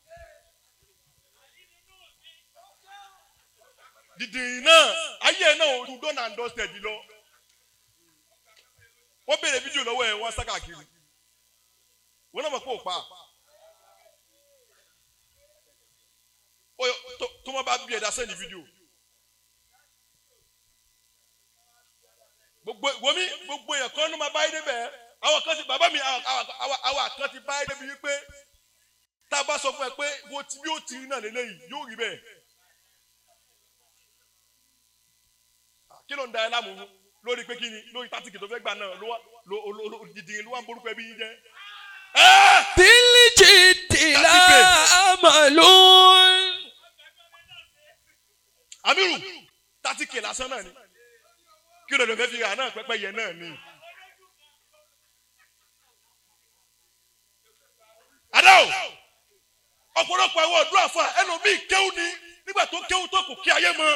dìdì náà ayé náà ò tún dọ́nà àndọ́sẹ̀ jù lọ. wọ́n béèrè fídíò lọ́wọ́ ẹ̀ wọ́n sá káàkiri. wọ́n náà mọ̀ pé ò pa. Ó yọ- tó- tó wọ́n bá bí ẹ̀dá sẹ́ni fídíò. gbogbo wọmi gbogbo èèyàn kan ló máa báyé débẹ̀ àwọn kan ti bàbá mi àwọn àwọn- àwọn kan ti báyé débi wípé tá a bá sọ fún ẹ pé wo ti bí ó ti rí náà lélẹ́yìí yóò rí bẹ́ẹ̀. kí ló ń da ẹ láàmú lórí pé kí ni lórí tátìkì tó fẹ́ gbà náà ló wá ló ló ló dìdìrín ló wá ń borúkọ ẹbí yín jẹ́. ẹ́ẹ́ bilijidi la amalu. amiru tátìkì lásán náà ni kí ló dé fẹ́ fi hàn náà pẹ́pẹ́ yẹn náà ni. adáwò ọ̀pọ̀lọpọ̀ àwọn ọ̀dọ́ àfa ẹlòmíì kéwù ni nígbà tó kéwù tó kù kí ayé mọ́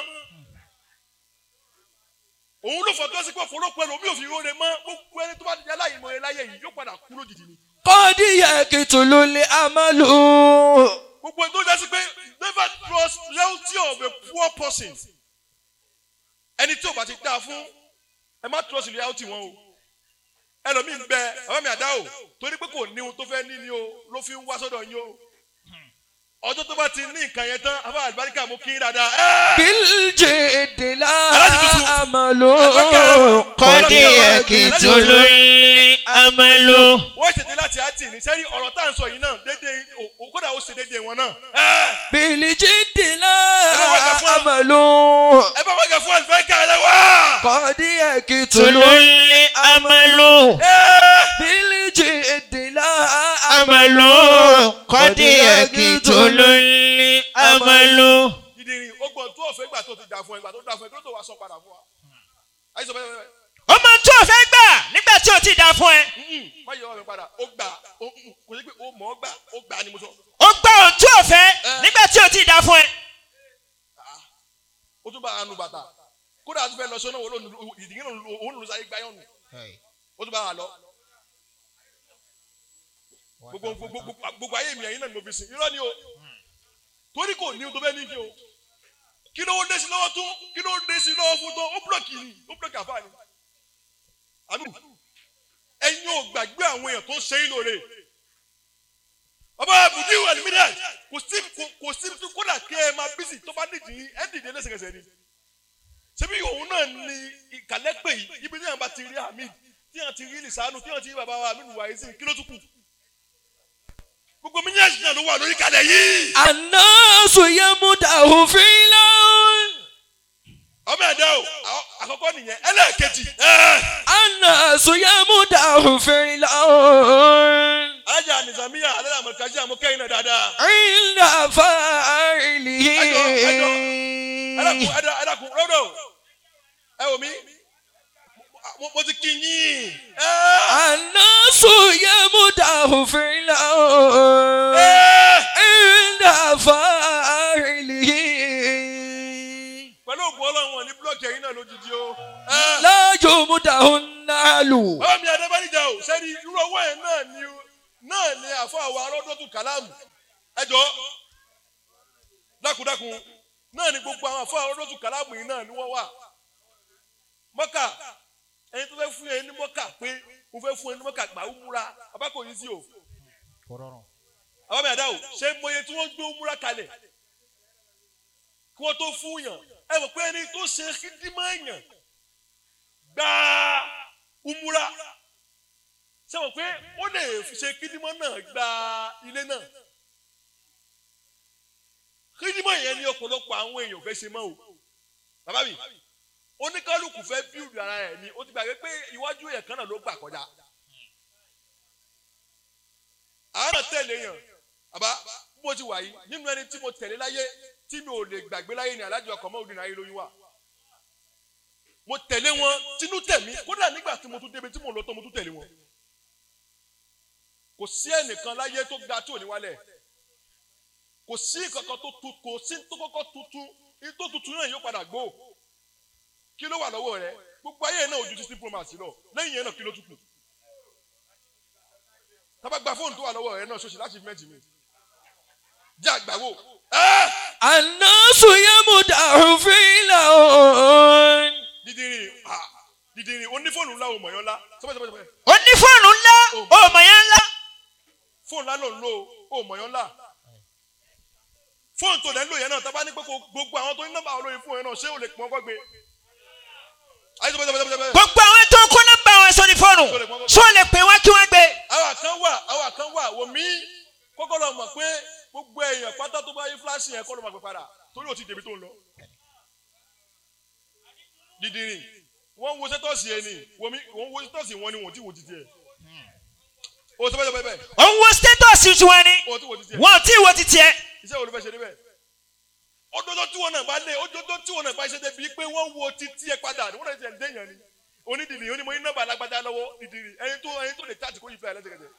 òun ló fọdọ́ sí pé ọ̀pọ̀lọpọ̀ ẹlòmíì òfin rore mọ́ gbogbo ẹni tó bá di aláìmọ̀ ẹ láyé yìí yóò padà kú lójijì ni kọ́dí yẹ kìtùlù lè amalu. gbogbo ẹni tó jẹ́ sí pé never trust loyalty of a poor person ẹni tí ò bá ti dáa fún ẹ má trust loyalty wọn o ẹlòmíì ń bẹ bàbá mi àdá o torí pé kò ní ohun tó fẹ́ ní ni o ló fi ń wá sọ́dọ̀ yín o ọjọ́ tó bá ti ní nǹkan yẹn tán afá àlùbáríkà mú kí n dáadáa ẹ́ẹ́. bilijidi la Aláàjì tuntun. amalu. kọ́dí ẹ̀kìtùlù amalu. wọ́n ṣètò láti àtì ní sẹ́rí ọ̀rọ̀ tá à ń sọ yìí náà déédéé o- o- kódà ó ṣe déédéé wọn náà. ẹ́ẹ́. bilijidi la Ẹ bá wá fún- amalu. ẹ bá wájà fún àlùbáríkà ẹ lẹ́wà. kọ́dí yẹ tulu kìtùlù. amalu. ẹ́ẹ́. bilijidi la amalu. kọ́dí ẹ̀kìtùlù amalu. dídìrín ó gbọ́n tó ọ̀fẹ́ gbà tó ti dà fún ẹ gbà tó dà fún ẹ kí ló tó wá sọ padà fún wa. ayé sọ bẹ́ẹ̀ bẹ́ẹ̀ ó máa tó o fẹ́ gbà nígbà tí o ti dá fún ẹ. bẹ́ẹ̀ má yọ ọ̀rẹ́ padà ó gbà ó mm, kò sí pé ó mọ̀ ọ́ gbà ó gbà ni mo sọ. ó gbà ohun tí o fẹ́ nígbà tí o ti dá fún ẹ. ó tún bá a nu bàtà kódà tó fẹ́ lọ sọ́nà òun ìdíyìn òun ló sáyé gbáyọ̀ nù ó tún bá a lọ. gbogbo gbogbo gbogbo- gbogbo ayé mi ẹ̀yin náà ni mo fi sìn irọ́ ni o torí kò ní o tó bẹ́ẹ̀ ní kí o kí ló dé sí lọ́wọ́ tún kí ló dé sí lọ́wọ́ fún tó ó búlọ̀kì ni ó búlọ̀kì àfáà ni àmì ẹ̀yin ò gbàgbé àwọn èèyàn tó ń ṣe é lóore ọba àbùdí ìwà ní mílíọ̀nù kò sí kò- kò sí tí kódà kí ẹ máa bísí tó bá dìdì ẹ dìde lẹ́sẹ̀kẹsẹ̀ ni ṣebí òun náà ni ìkàlẹ́pẹ̀ yìí ibi tí yàn bá ti rí Hamid tí yàn ti rí lisanu tí yàn ti rí bàbá wa Hamid wáyé sí kí ló tún kù gbogbo mílíọ̀nù náà ló wà lórí kalẹ̀ yìí anasu yamudahu filan. ọmọ ẹ̀dá o àwọn- àkọ́kọ́ nìyẹn ẹlẹ́ẹ̀kejì ẹ̀ anasu yamudahu filan. ajá nìsàmíyà alẹ́ àmọ̀kájí àmọ́kẹ́yìn náà dáadáa inda fa'ilihi. ẹ̀dàkùn ẹ̀dà ẹ̀dàkùn rọ́dọ̀ ẹ wò mí mo- mo ti kí yín ẹ̀ anasu yamudahu filan. ẹ̀ inda fa'ilihi. pẹ̀lú ògùn ọlọ́run wọn ní búlọ́ọ̀kì ẹ̀yìn náà lójijì o ẹ̀ la yumudahu nalu. bàbá mi adébánijá o sẹ́ni irú owó yẹn náà ni náà ni àfọ àwọn arọ́dọ́tù kàlámù ẹjọ́ dákúndákun náà ni gbogbo àwọn àfọ arọ́dọ́tù kàlámù yìí náà ni wọ́n wà mọ́kà ẹni tó fẹ́ fún yẹn ní mọ́kà pé mo fẹ́ fún yẹn ní mọ́kà gbà ó múra abákò yìí sí o àwọn mi àdá o ṣé mọye tí wọ́n gbé ó múra kalẹ̀ kí wọ́n tó fún yàn ẹ mọ̀ pé ẹni tó ṣe kíndímọ̀ yàn gbàá umura ṣe mọ̀ pé ó lè ṣe kídímọ̀ náà gba ilé náà kídímọ̀ yẹn ni ọ̀pọ̀lọpọ̀ àwọn èèyàn fẹ́ ṣe mọ́ o bàbá mi oníkálukú fẹ́ bíùdù ara ẹ̀ ni ó ti gbàgbé pé iwájú èèyàn kan náà ló gbà kọjá àárọ̀ tẹ̀lé yàn àbá bí mo ti wà yìí nínú ẹni tí mo tẹ̀lé láyé tí mi ò lè gbàgbé láyé ni alájọ ọkọ̀ mọ́ òdì náà ayé lóyún wà mo tẹ̀lé wọn tinú tẹ̀mí kódà nígbà tí mo tún débi tí mo lọ tó mo tún tẹ̀lé wọn. kò sí ẹnìkan láyé tó ga tí ò ní wálẹ̀ kò sí kankan tó tu kò sí tó kọ́kọ́ tuntun ní tó tuntun náà yóò padà gbó kí ló wà lọ́wọ́ rẹ gbogbo ayé náà ojú sixteen pro max lọ lẹ́yìn yẹn náà kí ló tún kù tábà gba fóònù tó wà lọ́wọ́ rẹ náà ṣoṣì láti mẹ́tì mi jẹ́ àgbàwò ẹ́ anasu yamudahu filan. dídìrín ah dídìrín onífóònù ńlá òmò yẹn ńlá sọ́pẹ́ sọ́pẹ́ sọ́pẹ́ ó ní fóònù ńlá ọmọ yẹn ńlá. fóònù ńlá ló ń lò ó òmò yẹn ńlá fóònù tó lẹ́ ń lò yẹn náà tábà ní pé kò gbogbo àwọn tó ní nọ́mbà olóyin fóònù yẹn náà ṣé o lè pọ́n kọ́gbé ayé tó bẹ́ẹ̀ bẹ́ẹ̀ bẹ́ẹ̀ gbogbo àwọn tó kó nọ́mbà wọn sórí fóònù ṣó lè pè wọ́n kí wọ́n gbé. àwa kan wà àwa kan wà wò mí kókó lọ mọ̀ pé gbogbo èèyàn pátá tó bá yí fúláṣì yẹn kọ́ ló máa pè padà torí ò ti débi tó ń lọ. dídìrín wọ́n ń wo sẹ́tọ̀sì yẹn ni wò mí wọ́n ń wo sẹ́tọ̀sì wọn ni wọ́n ti wò títí ẹ̀. o sọ bẹ́ẹ̀ bẹ́ẹ̀ òun wo status tiwọn ni wọ́n ti wò títí ẹ̀. wọn ò tí ì wo ti tiẹ̀. iṣẹ́ wo ló fẹ́ ṣe níbẹ̀. ọdọọdọ tí wọn náà bá lé ọdọọdọ tí wọn náà bá ṣe débi pé wọ́n wo títí ẹ padà wọ́n náà ti ẹ̀ ń déyàn ni onídìrí onímọ̀ yín nọ́mbà alágbádá lọ́wọ́ dídìrí ẹni tó ẹni tó lè tààtì kó yí fẹ́ lẹ́sẹ̀kẹsẹ̀.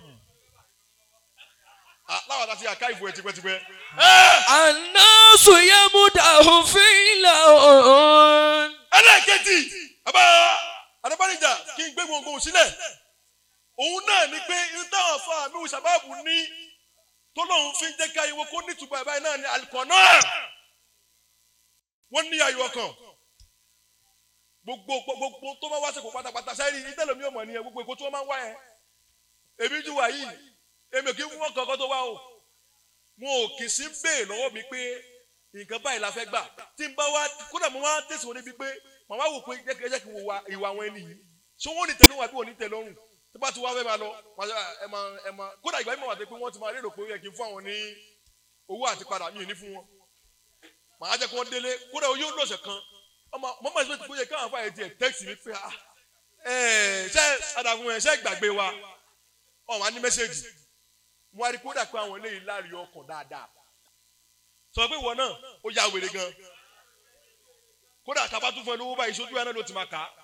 Ah, láwọn àti àká ìbò ẹ̀ tipẹ́tipẹ́. الناس يمدح في لون ẹlẹ́ẹ̀kejì bàbá adébánijá kí n gbé gbòǹgbò sílẹ̀ òun náà ni pé irú táwọn afọ àmì ìṣàbáàbù ní tó lóun fi ń jẹ́ ká ìwọ kó nítumọ̀ ẹ̀ báyìí náà ni àlùkò náà wọ́n ní ayọ̀ ọkàn gbogbo gbogbo tó bá wá sí kò pátápátá sẹ́yìn ìtẹ́lẹ̀mí ọmọ nìyẹn gbogbo èkó tí wọ́n máa ń wá yẹn èmi jù wá yìí èmi ò kí ń wọ́n kankan tó wá o wọn ò kì í sí bẹ́ẹ̀ lọ́wọ́ mi pé nǹkan báyìí la fẹ́ gbà tí n bá wá kódà mo wá tẹ̀sí wọn níbi pé màmá wò pé jẹ́ kí jẹ́ kí n wo wa ìwà àwọn ẹni yìí ṣé wọ́n ní tẹ̀lé wọn àbí wọ́n ní tẹ̀lé ọrùn tó bá ti wá fẹ́ máa lọ màá sọ, ẹ máa ẹ máa kódà ìgbà yìí mọ̀ wá pé wọ́n ti máa lérò pé ó yẹ kí n fún àwọn ní owó àti padà mi ò ní fún wọn màá jẹ́ kí wọ́n délé kódà oyún ó lọ́sẹ̀ kan ọmọ mọ́mọ́ ìṣẹ́ tó yẹ káwọn afáyẹ tiẹ̀ tẹ́kìtì mi pé ah ẹ̀ ṣe àdàfún ẹ̀ ṣe gbàgbé wa ọ̀hún á ní mẹ́sẹ̀gì mo wá rí kódà pé àwọn eléyìí láàrin ọkàn dáadáa sọ pé ìwọ náà ó ya wèrè gan kódà tá a bá tún fún ẹ lówó báyìí sójú ẹ náà ló ti máa kà á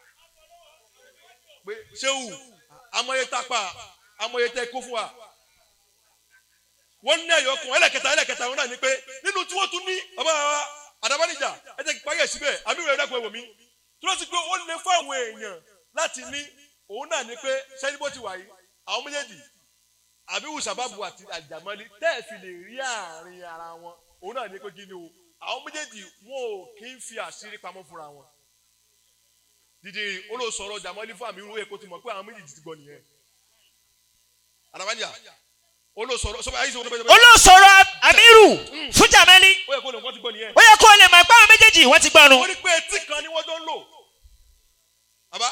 pé ṣéwù amọye tápà amọye tẹ kó fún wa wọ́n ní ẹ̀yọ́ kan ẹlẹ́kẹta ẹlẹ́kẹta wọn náà ní pé nínú tí wọ́n tún ní bàbá wa àdàbánìjà ẹ jẹ́ kí parí ẹ̀ síbẹ̀ àmì ìrẹ̀ dẹ́kun ẹ̀wò mi tí wọ́n ti pé ó lè fún àwọn èèyàn láti ní òun náà ní pé sẹ́ni bó ti wà yìí àwọn méjèèjì àbí wùsàbàbù àti àjàmọ́lé tẹ́ ẹ̀ fi lè rí àárín ara wọn òun náà ní pé kí ni o àwọn méjèèjì wọn ò kí ń fi àṣírí pamọ́ fúnra wọn dídì olóòsọ̀rọ̀ jàmọ́lé fún àmì irú èkó ti mọ̀ pé àwọn méjèèjì ti gbọ́ nìyẹn àdàbánìjà olóòsọ̀rọ̀ sọ́kà ayé sọ́kà bẹ́ẹ̀ bẹ́ẹ̀ olóòsọ̀rọ̀ amiru fún jamali ó yẹ kó lè wọ́n ti gbọ́ nìyẹn ó yẹ kó o lè mọ̀ pé àwọn méjèèjì wọ́n ti gbọ́nu. ó ní pé etí kan ni wọ́n jọ ń lò àbá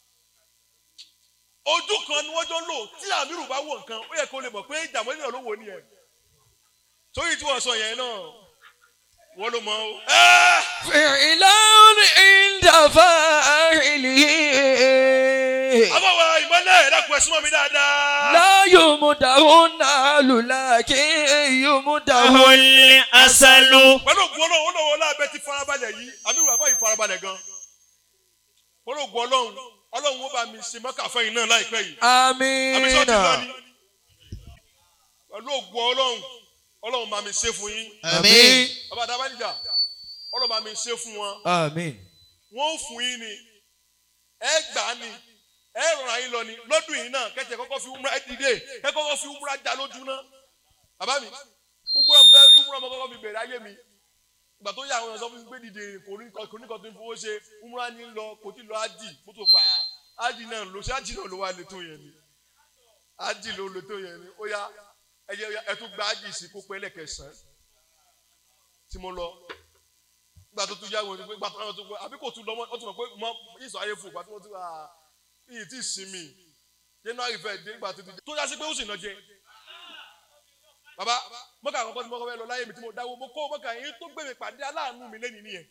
ojú kan ni wọ́n jọ ń lò tí àmírù bá wò nǹkan ó yẹ kó lè mọ̀ pé jàmọ́lé náà ló wò nìyẹn sórí tí wọ́n sọ yẹn náà wọ́n ló mọ̀ o. ẹ́ẹ́ فعلا عند فاعله àbáwá ìmọ̀lẹ̀ ẹ̀dàkùn ẹ̀sùn mọ́ mi dáadáa. لا يمدح النال لكن يمدح ahun asalu. pẹ̀lú ògùn ọlọ́run ó lọ́wọ́ lábẹ́ ti farabalẹ̀ yìí àmì ìwà báyìí farabalẹ̀ gan. pẹ̀lú ògùn ọlọ́run ọlọ́run ó bá mi ṣe mọ́kà fẹ́yìn náà láìpẹ́ yìí. àmì sọ́ọ̀tì lọ ni. آمين pẹ̀lú ògùn ọlọ́run ọlọ́run bá mi ṣe fún yín. Àmín. bàbá adábánijá ọlọ́run bá mi ṣe fún wọn. آمين wọ́n ó fún yín ni ẹ gbà á ni ẹ rọra yín lọ ni lọ́dún yìí náà kẹ́tẹ̀ kọ́kọ́ fi umra ẹ dìde kẹ́ kọ́kọ́ fi umra já lójú náà bàbá mi umra bẹ umra mo kọ́kọ́ fi bẹ̀rẹ̀ ayé mi ìgbà tó yà àwọn èèyàn sọ fún mi pé dìde kò ní kò ní kò tó ń fowó ṣe umra ní lọ kò tí lọ ájì kó tó pa ájì náà lọ ṣé ájì náà ló wà lè tó yẹn ni ájì ló lè tó yẹn ni ó yá ẹ jẹ́ ẹ tún gba ájì sí kó pẹ́ lẹ́kẹ̀sán tí mo lọ gba tó tún yá wọn gba tó wọn tó gbọ àbí kò tún lọ mọ ọ tún mọ pé mọ ìsọ ayé fún gba tó wọn tún wà yìí tí ì sinmi january fẹ dé gba tó tún tó yá sí pé ó sì nà jẹ baba mọ́kà àkọ́kọ́ tí mo kọ́ fẹ́ lọ láyé mi tí mo dáwọ́ mo kó mọ́kà yín tó gbé mi pàdé aláàánú mi lẹ́nu nìyẹn.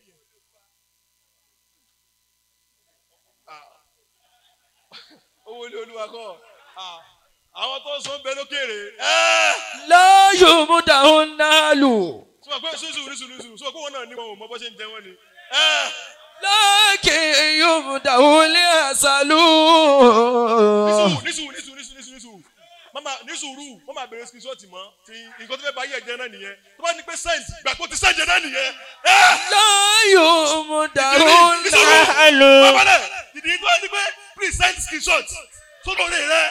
Ah. owó ilé olúwa kọ́ Ah. àwọn tó ń sọ ń bẹ lókèrè ẹ́ẹ́ لا يمدح النال sọ pé sùsù ní sùúrù sùúrù sọ pé wọn náà ní wọn ò mọ bó ṣe ń jẹ wọn ni. ẹ́ẹ́ لكن يمدح العسل nísùúrù nísùúrù nísùúrù nísùúrù nísùúrù nísùúrù mama nísùúrù mama bèrè screenshot mọ ti nǹkan tó fẹ́ bá yẹ jẹ náà nìyẹn tó bá ní pé send gbà pé ó ti send jẹ náà nìyẹn. ẹ́ẹ́ لا يمدح nísùúrù asalu. bàbá náà ìdí tó ní pé please send screenshot sódò rè rẹ.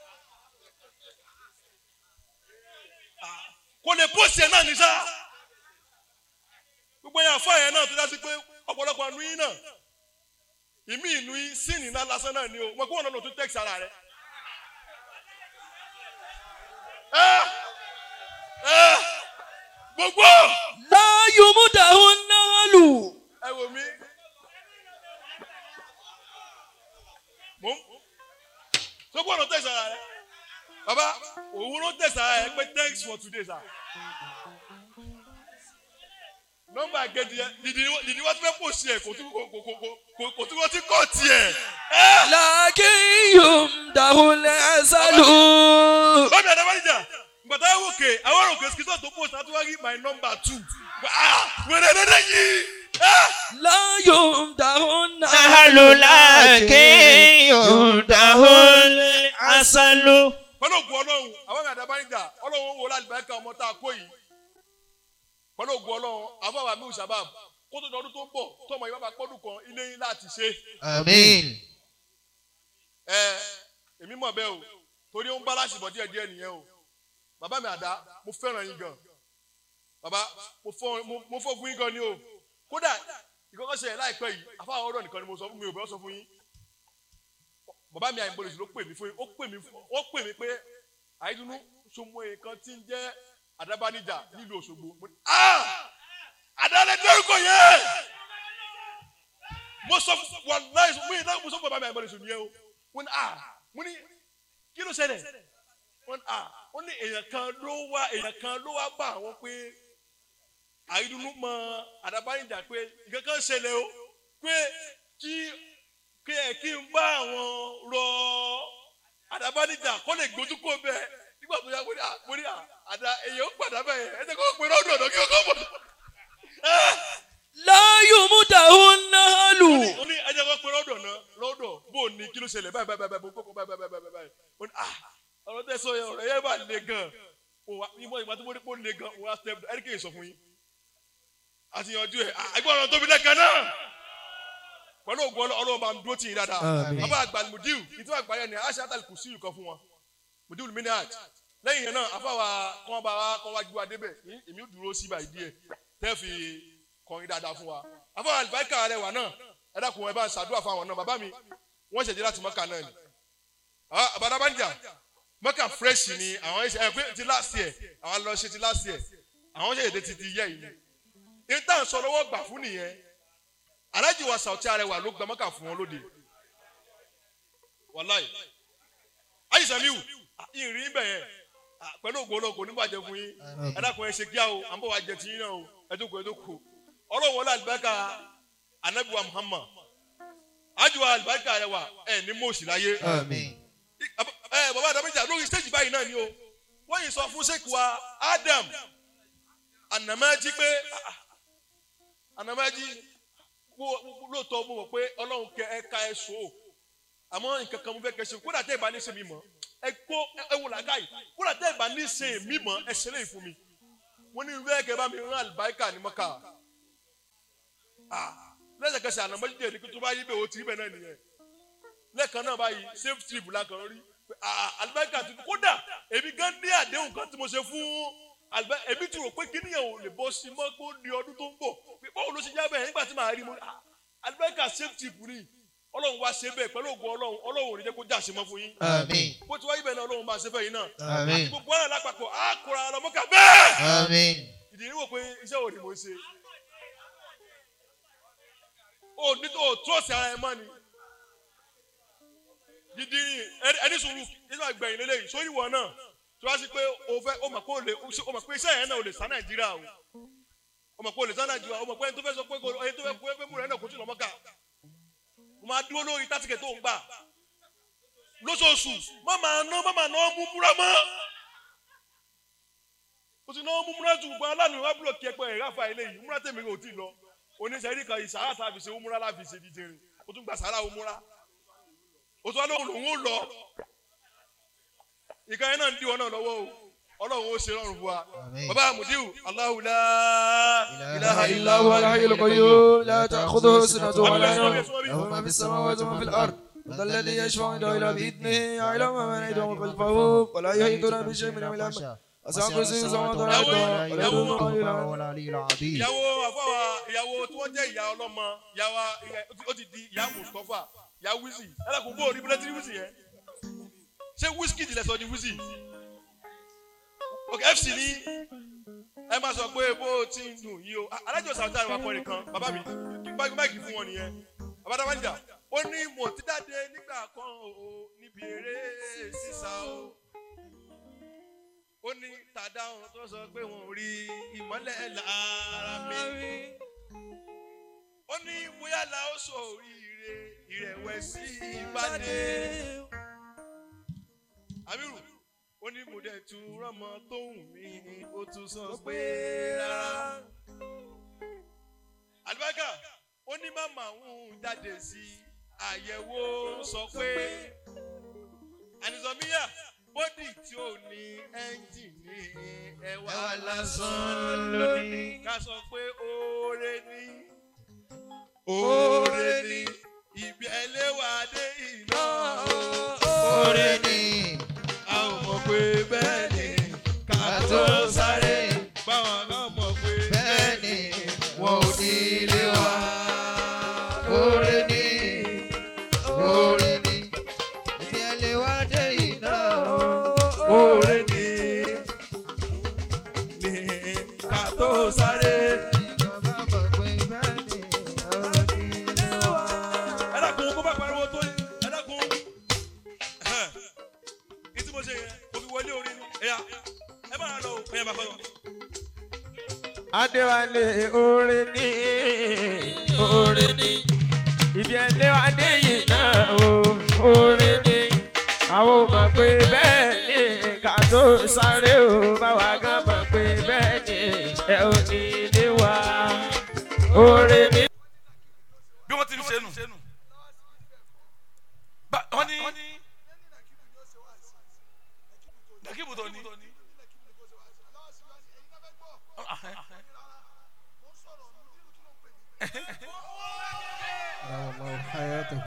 kò lè post yẹn náà ní sá gbogbo yẹn àfọ yẹn náà tó dá sí pé ọ̀pọ̀lọpọ̀ àánú yín náà ìmí ìnú yín sínì náà lásán náà ni o mo kó wọn náà tún text ara rẹ. ẹ ẹ gbogbo لا يمدح النال ẹ wò mí tó gbọ́dọ̀ tẹ̀sán ara rẹ baba òun ló tẹ̀sán ara rẹ pé thanks for today sir nọmba kejì yẹn dìdí dìdí wọ́n ti fẹ́ pò sí ẹ̀ kò tún kò kò kò kò kò tún wọ́n ti kọ́ tiẹ̀ لكن يمدح العسل bámi àdàbàdìjà gbàtà wò ké àwọn òkè sikisọ tó pò sátúwárí my number two ah wẹrẹ dẹdẹ yìí ah لا يمدح النهل Nahalu laki yudahul asalu. pẹ̀lú ògùn ọlọ́run àwọn àdàbàdìjà ọlọ́run wò lálùbáríkà ọmọ tá a kó yìí pẹ̀lú ògùn ọlọ́run àwọn àwọn àmì òṣàbàb kó tó dọdún tó ń bọ̀ tọmọ yìí bá bá pọ́dún kan ilé yín láti ṣe Àmín. ẹ èmi mọ̀ bẹ́ẹ̀ o torí ó ń báláṣì bọ̀ díẹ̀ díẹ̀ nìyẹn o bàbá mi àdá mo fẹ́ràn yín gan bàbá mo fọ́ mo- mo fọ́ fún yín gan ni o kódà ìkọ́kọ́ ṣẹlẹ̀ láìpẹ́ yìí afáwọn ọ̀rọ̀ nìkan ni mo sọ fún mi ò bẹ́ẹ̀ sọ fún yín bàbá mi àyìnbólóṣù ló pè mí fún yín ó pè mí fún- ó pè mí pé àyídúnú sọmọ nǹkan tí ń jẹ́ àdábánijà nílùú Òṣogbo mo ní ah àdálẹ́ dẹ́rùkọ yẹn mo sọ fún wàláì mo yìí náà mo sọ fún bàbá mi àyìnbólóṣù nìyẹn o mo ní ah mo ní kí ló ṣẹlẹ̀ wọ́n ní ah ó ní èèyàn kan ló wá èèyàn kan ló wá bá àwọn pé àìdùnnú mọ àdàbáyìnjà pé nǹkan kan ṣẹlẹ̀ o pé kí kí ẹ kí n bá àwọn rọ àdàbáyìnjà kó lè gbójú kó bẹ́ẹ̀ nígbà tó yá mo ní à mo ní à àdá èèyàn ó gbàdá bẹ́ẹ̀ ẹ jẹ́ kó pè lọ́dún ọ̀dọ́ kí ó kó bọ̀. لا يمدح النهل ó ní ẹ jẹ́ kó pè lọ́dún ọ̀nà lọ́dọ̀ bó o ní kí ló ṣẹlẹ̀ báyìí báyìí báyìí báyìí báyìí báyìí báyìí báyìí ó ní ah ọ̀rọ̀ tẹ́ sọ yẹn ọ̀rọ̀ yẹn bá le gan òwà ìmọ̀ ìgbà tó mo rí pé ó le gan òwà step down ẹ̀ríkè sọ fún yín àti yanjú ẹ̀ ẹgbẹ́ ọ̀rọ̀ tóbi lẹ́kan náà pẹ̀lú ògùn ọlọ́- ọlọ́run bá ń dúró tì yín dáadáa Àmín. bàbá àgbà mudiu ìtura àgbáyé ni aṣọ àtàlù kù sí ìkọ fún wọn mudiu minaj lẹ́yìn yẹn náà afáwa kọ́ bá wa kọ́ wájú wa débẹ̀ ní èmi ò dúró sí báyìí díẹ̀ tẹ́ fi kọrin dáadáa fún wa afáwa àlùbáríkà rẹ wà náà ẹ dákun ẹ bá ń ṣàdúrà fún àwọn náà bàbá mi wọ́n ṣẹ̀dí láti mọ́kà náà ni àbádá mọ́kà fresh ni àwọn ẹ̀ṣẹ̀ ẹ̀ pé ti last year àwọn lọ ṣe ti last year àwọn ṣe èdè ti ti yẹ yìí ní tá à ń sọ lọ́wọ́ gbà fún nìyẹn alájì wa sàwọ́tí arẹwà ló gba mọ́kà fún wọn lóde wàláì ayé samiu ìrìn bẹ̀ yẹn ah, pẹ̀lú ògbó olóko nígbàjẹ́ fún yín ẹ dákun ẹ ṣe kíá o à ń bọ̀ wá jẹ tiyín náà o ẹ tó kù ẹ tó kù ọlọ́run wọlé àlùbáríkà anabiwa muhammad ajiwa àlùbáríkà arẹwà ẹ ní mọ̀ọ́sì láyé Àmín. ẹ bàbá àdàbíjà lórí stage báyìí náà ni o wọ́n yìí sọ fún sèkì wa adam anamaji pé ah, ah, anamaji wo- wo- lóòótọ́ mo mọ̀ pé ọlọ́run kẹ ẹ ká ẹ so o àmọ́ nǹkan kan mo fẹ́ kẹ́ ṣe kódà tẹ́ ẹ bá ní ṣe mi mọ̀ ẹ kó ẹ wò làákà yìí kódà tẹ́ ẹ bá ní ṣe mi mọ̀ ẹ ṣe léyìí fún mi wọ́n ní ìwé ẹ̀kẹ́ bá mi rán àlùbáríkà ní mọ́kà Ah, lẹ́sẹ̀kẹsẹ̀ ànàmọ́jí dèrè kí tó bá yí bẹ́ẹ̀ o ti rí bẹ́ẹ̀ náà nìyẹn lẹ́ẹ̀kan náà báyìí safe trip lákan rí pé, ah, àlùbáríkà tuntun kódà èmi gan ní àdéhùn kan tí mo ṣe fún àlùbáríkà èmi ti rò pé kí nìyẹn ò lè bọ́ sí mọ́ kó di ọdún tó ń bọ̀ pé báwo ló ṣe já bẹ́ẹ̀ nígbà tí màá rí mo ah, àlùbáríkà safe trip ni ọlọ́run wá ṣe bẹ́ẹ̀ pẹ̀lú ògùn ọlọ́run ọlọ́run ò ní jẹ́ kó jà sí mọ́ fún yín Àmín. bó ti wáyé bẹ́ẹ̀ náà ọlọ́run máa ṣe fẹ́ yín náà Àmín. gbogbo ara lápapọ̀ á kóra lọ́mọ́ká bẹ́ẹ̀ Àmín. ìdí ni wò pé iṣẹ́ wo ni mo ń ṣe o ní o trọ́ọ̀sì ara ẹ mọ́ ni gidi ẹni- ẹni sùúrù nígbà gbẹ̀yìn lélẹ́yìn sórí ìwọ náà tí wọ́n á sí pé o fẹ́ o mọ̀ pé o lè o mọ̀ pé iṣẹ́ yẹn náà o lè sá nàìjíríà o o mọ̀ pé o lè sá nàìjíríà o mọ̀ pé ẹni tó fẹ́ sọ pé kò- ẹni tó fẹ́ kó fẹ́ múra ẹ̀ náà kó tún lọ́mọ́ ká o máa dúró lórí tátìkẹ̀ tó ń gbà lóṣooṣù má máa ná má máa ná mú múra mọ́ o ti náwó múmúra tù gbọ́n aláàánú wa búrò kí ẹ pé ẹ̀rá fa eléyìí múmúra tèmi ò tí ì lọ oníṣẹ́rí kan ìsàrà tá a fi ṣe múmúra láfi ṣe dídìrín o tún gba sàrà múmúra o tún wá lóhùn lòun ó lọ ìkan yẹn náà ń díwọ́ náà lọ́wọ́ o ọlọ́run ó ṣe rọrùn fún wa Àmín. bàbá mudiu Allahu la ilaha illa إلا هو الحي القيوم لا تأخذه سنة ولا نوم huwa له ما في السماوات وما في الأرض وذا الذي يشفع عنده إلا بإذنه يعلم ما بين أيديهم وما خلفه ولا يحيطون بشيء من علمه وسع كرسيه السماوات والأرض ولا يؤوده حفظهما ìyàwó àfọwà ìyàwó tí wọ́n jẹ́ ìyá ọlọ́mọ ìyàwó ìyá- ó ti di ìyá mustapha ìyá wizzy ẹlẹ́kùn bó orí bílẹ̀ tí wizzy yẹn ṣé wizkid lẹ sọ di wizzy ok fc ní ẹ máa sọ pé bó o ti ń dùn yìí o alájọ sàwùjọ àwọn akọrin kan bàbá mi kí n bá máìkì fún wọn nìyẹn bàbá dábàá níjà ó ní mo ti dáde nígbà kan o níbi eré ó ní tàdáhùn tó sọ pé wọn ò rí ìmọ́lẹ̀ lára mi ó ní bóyá la ó sọ oríire ìrẹ̀wẹ̀sì ìbàdí amiru ó ní mo dẹ̀ tún rọ́mọ tóun mi ó tún sọ pé rárá àlùbáríkà ó ní màmá òun jáde sí àyẹ̀wò sọ pé ànìsọ̀míyà bọ́dì tí ò ní ẹ́ńjìnì ẹ̀wà lásán lónìí ká sọ pé oore ni oore ni ìbí ẹlẹ́wà dé iná Oore ni a ò mọ̀ pé bẹ́ẹ̀ ni ká tó sáré báwọn náà mọ̀ pé bẹ́ẹ̀ ni wọn ò ní ilé wa. Oore ni oore ni ibi ẹlẹ́ wá dé iná. oore ni ni ká tó sáré. Ìjọba mọ̀ pé bẹ́ẹ̀ ni wọn ò ní ilé wa. ẹ dákun kó bá pariwo tó yẹ ẹ dákun ní tí mo ṣe yẹn mo fi wọlé orin ni ẹ̀yà ẹ máa lọ o ẹ̀yà bàbá lọ. Adéwálé oore ní oore ní ibi ẹlẹ́wàdé yìí náà o oore ní àwọn ò mọ̀ pé bẹ́ẹ̀ ni ká tó sáré o báwa gan mọ̀ pé bẹ́ẹ̀ ni ẹ ò ní ilé wa oore ní. bí wọ́n ti ń ṣe nù. Ba- wọ́n ní. nàkíbù tó ní. Àwọn ọmọ hayatu.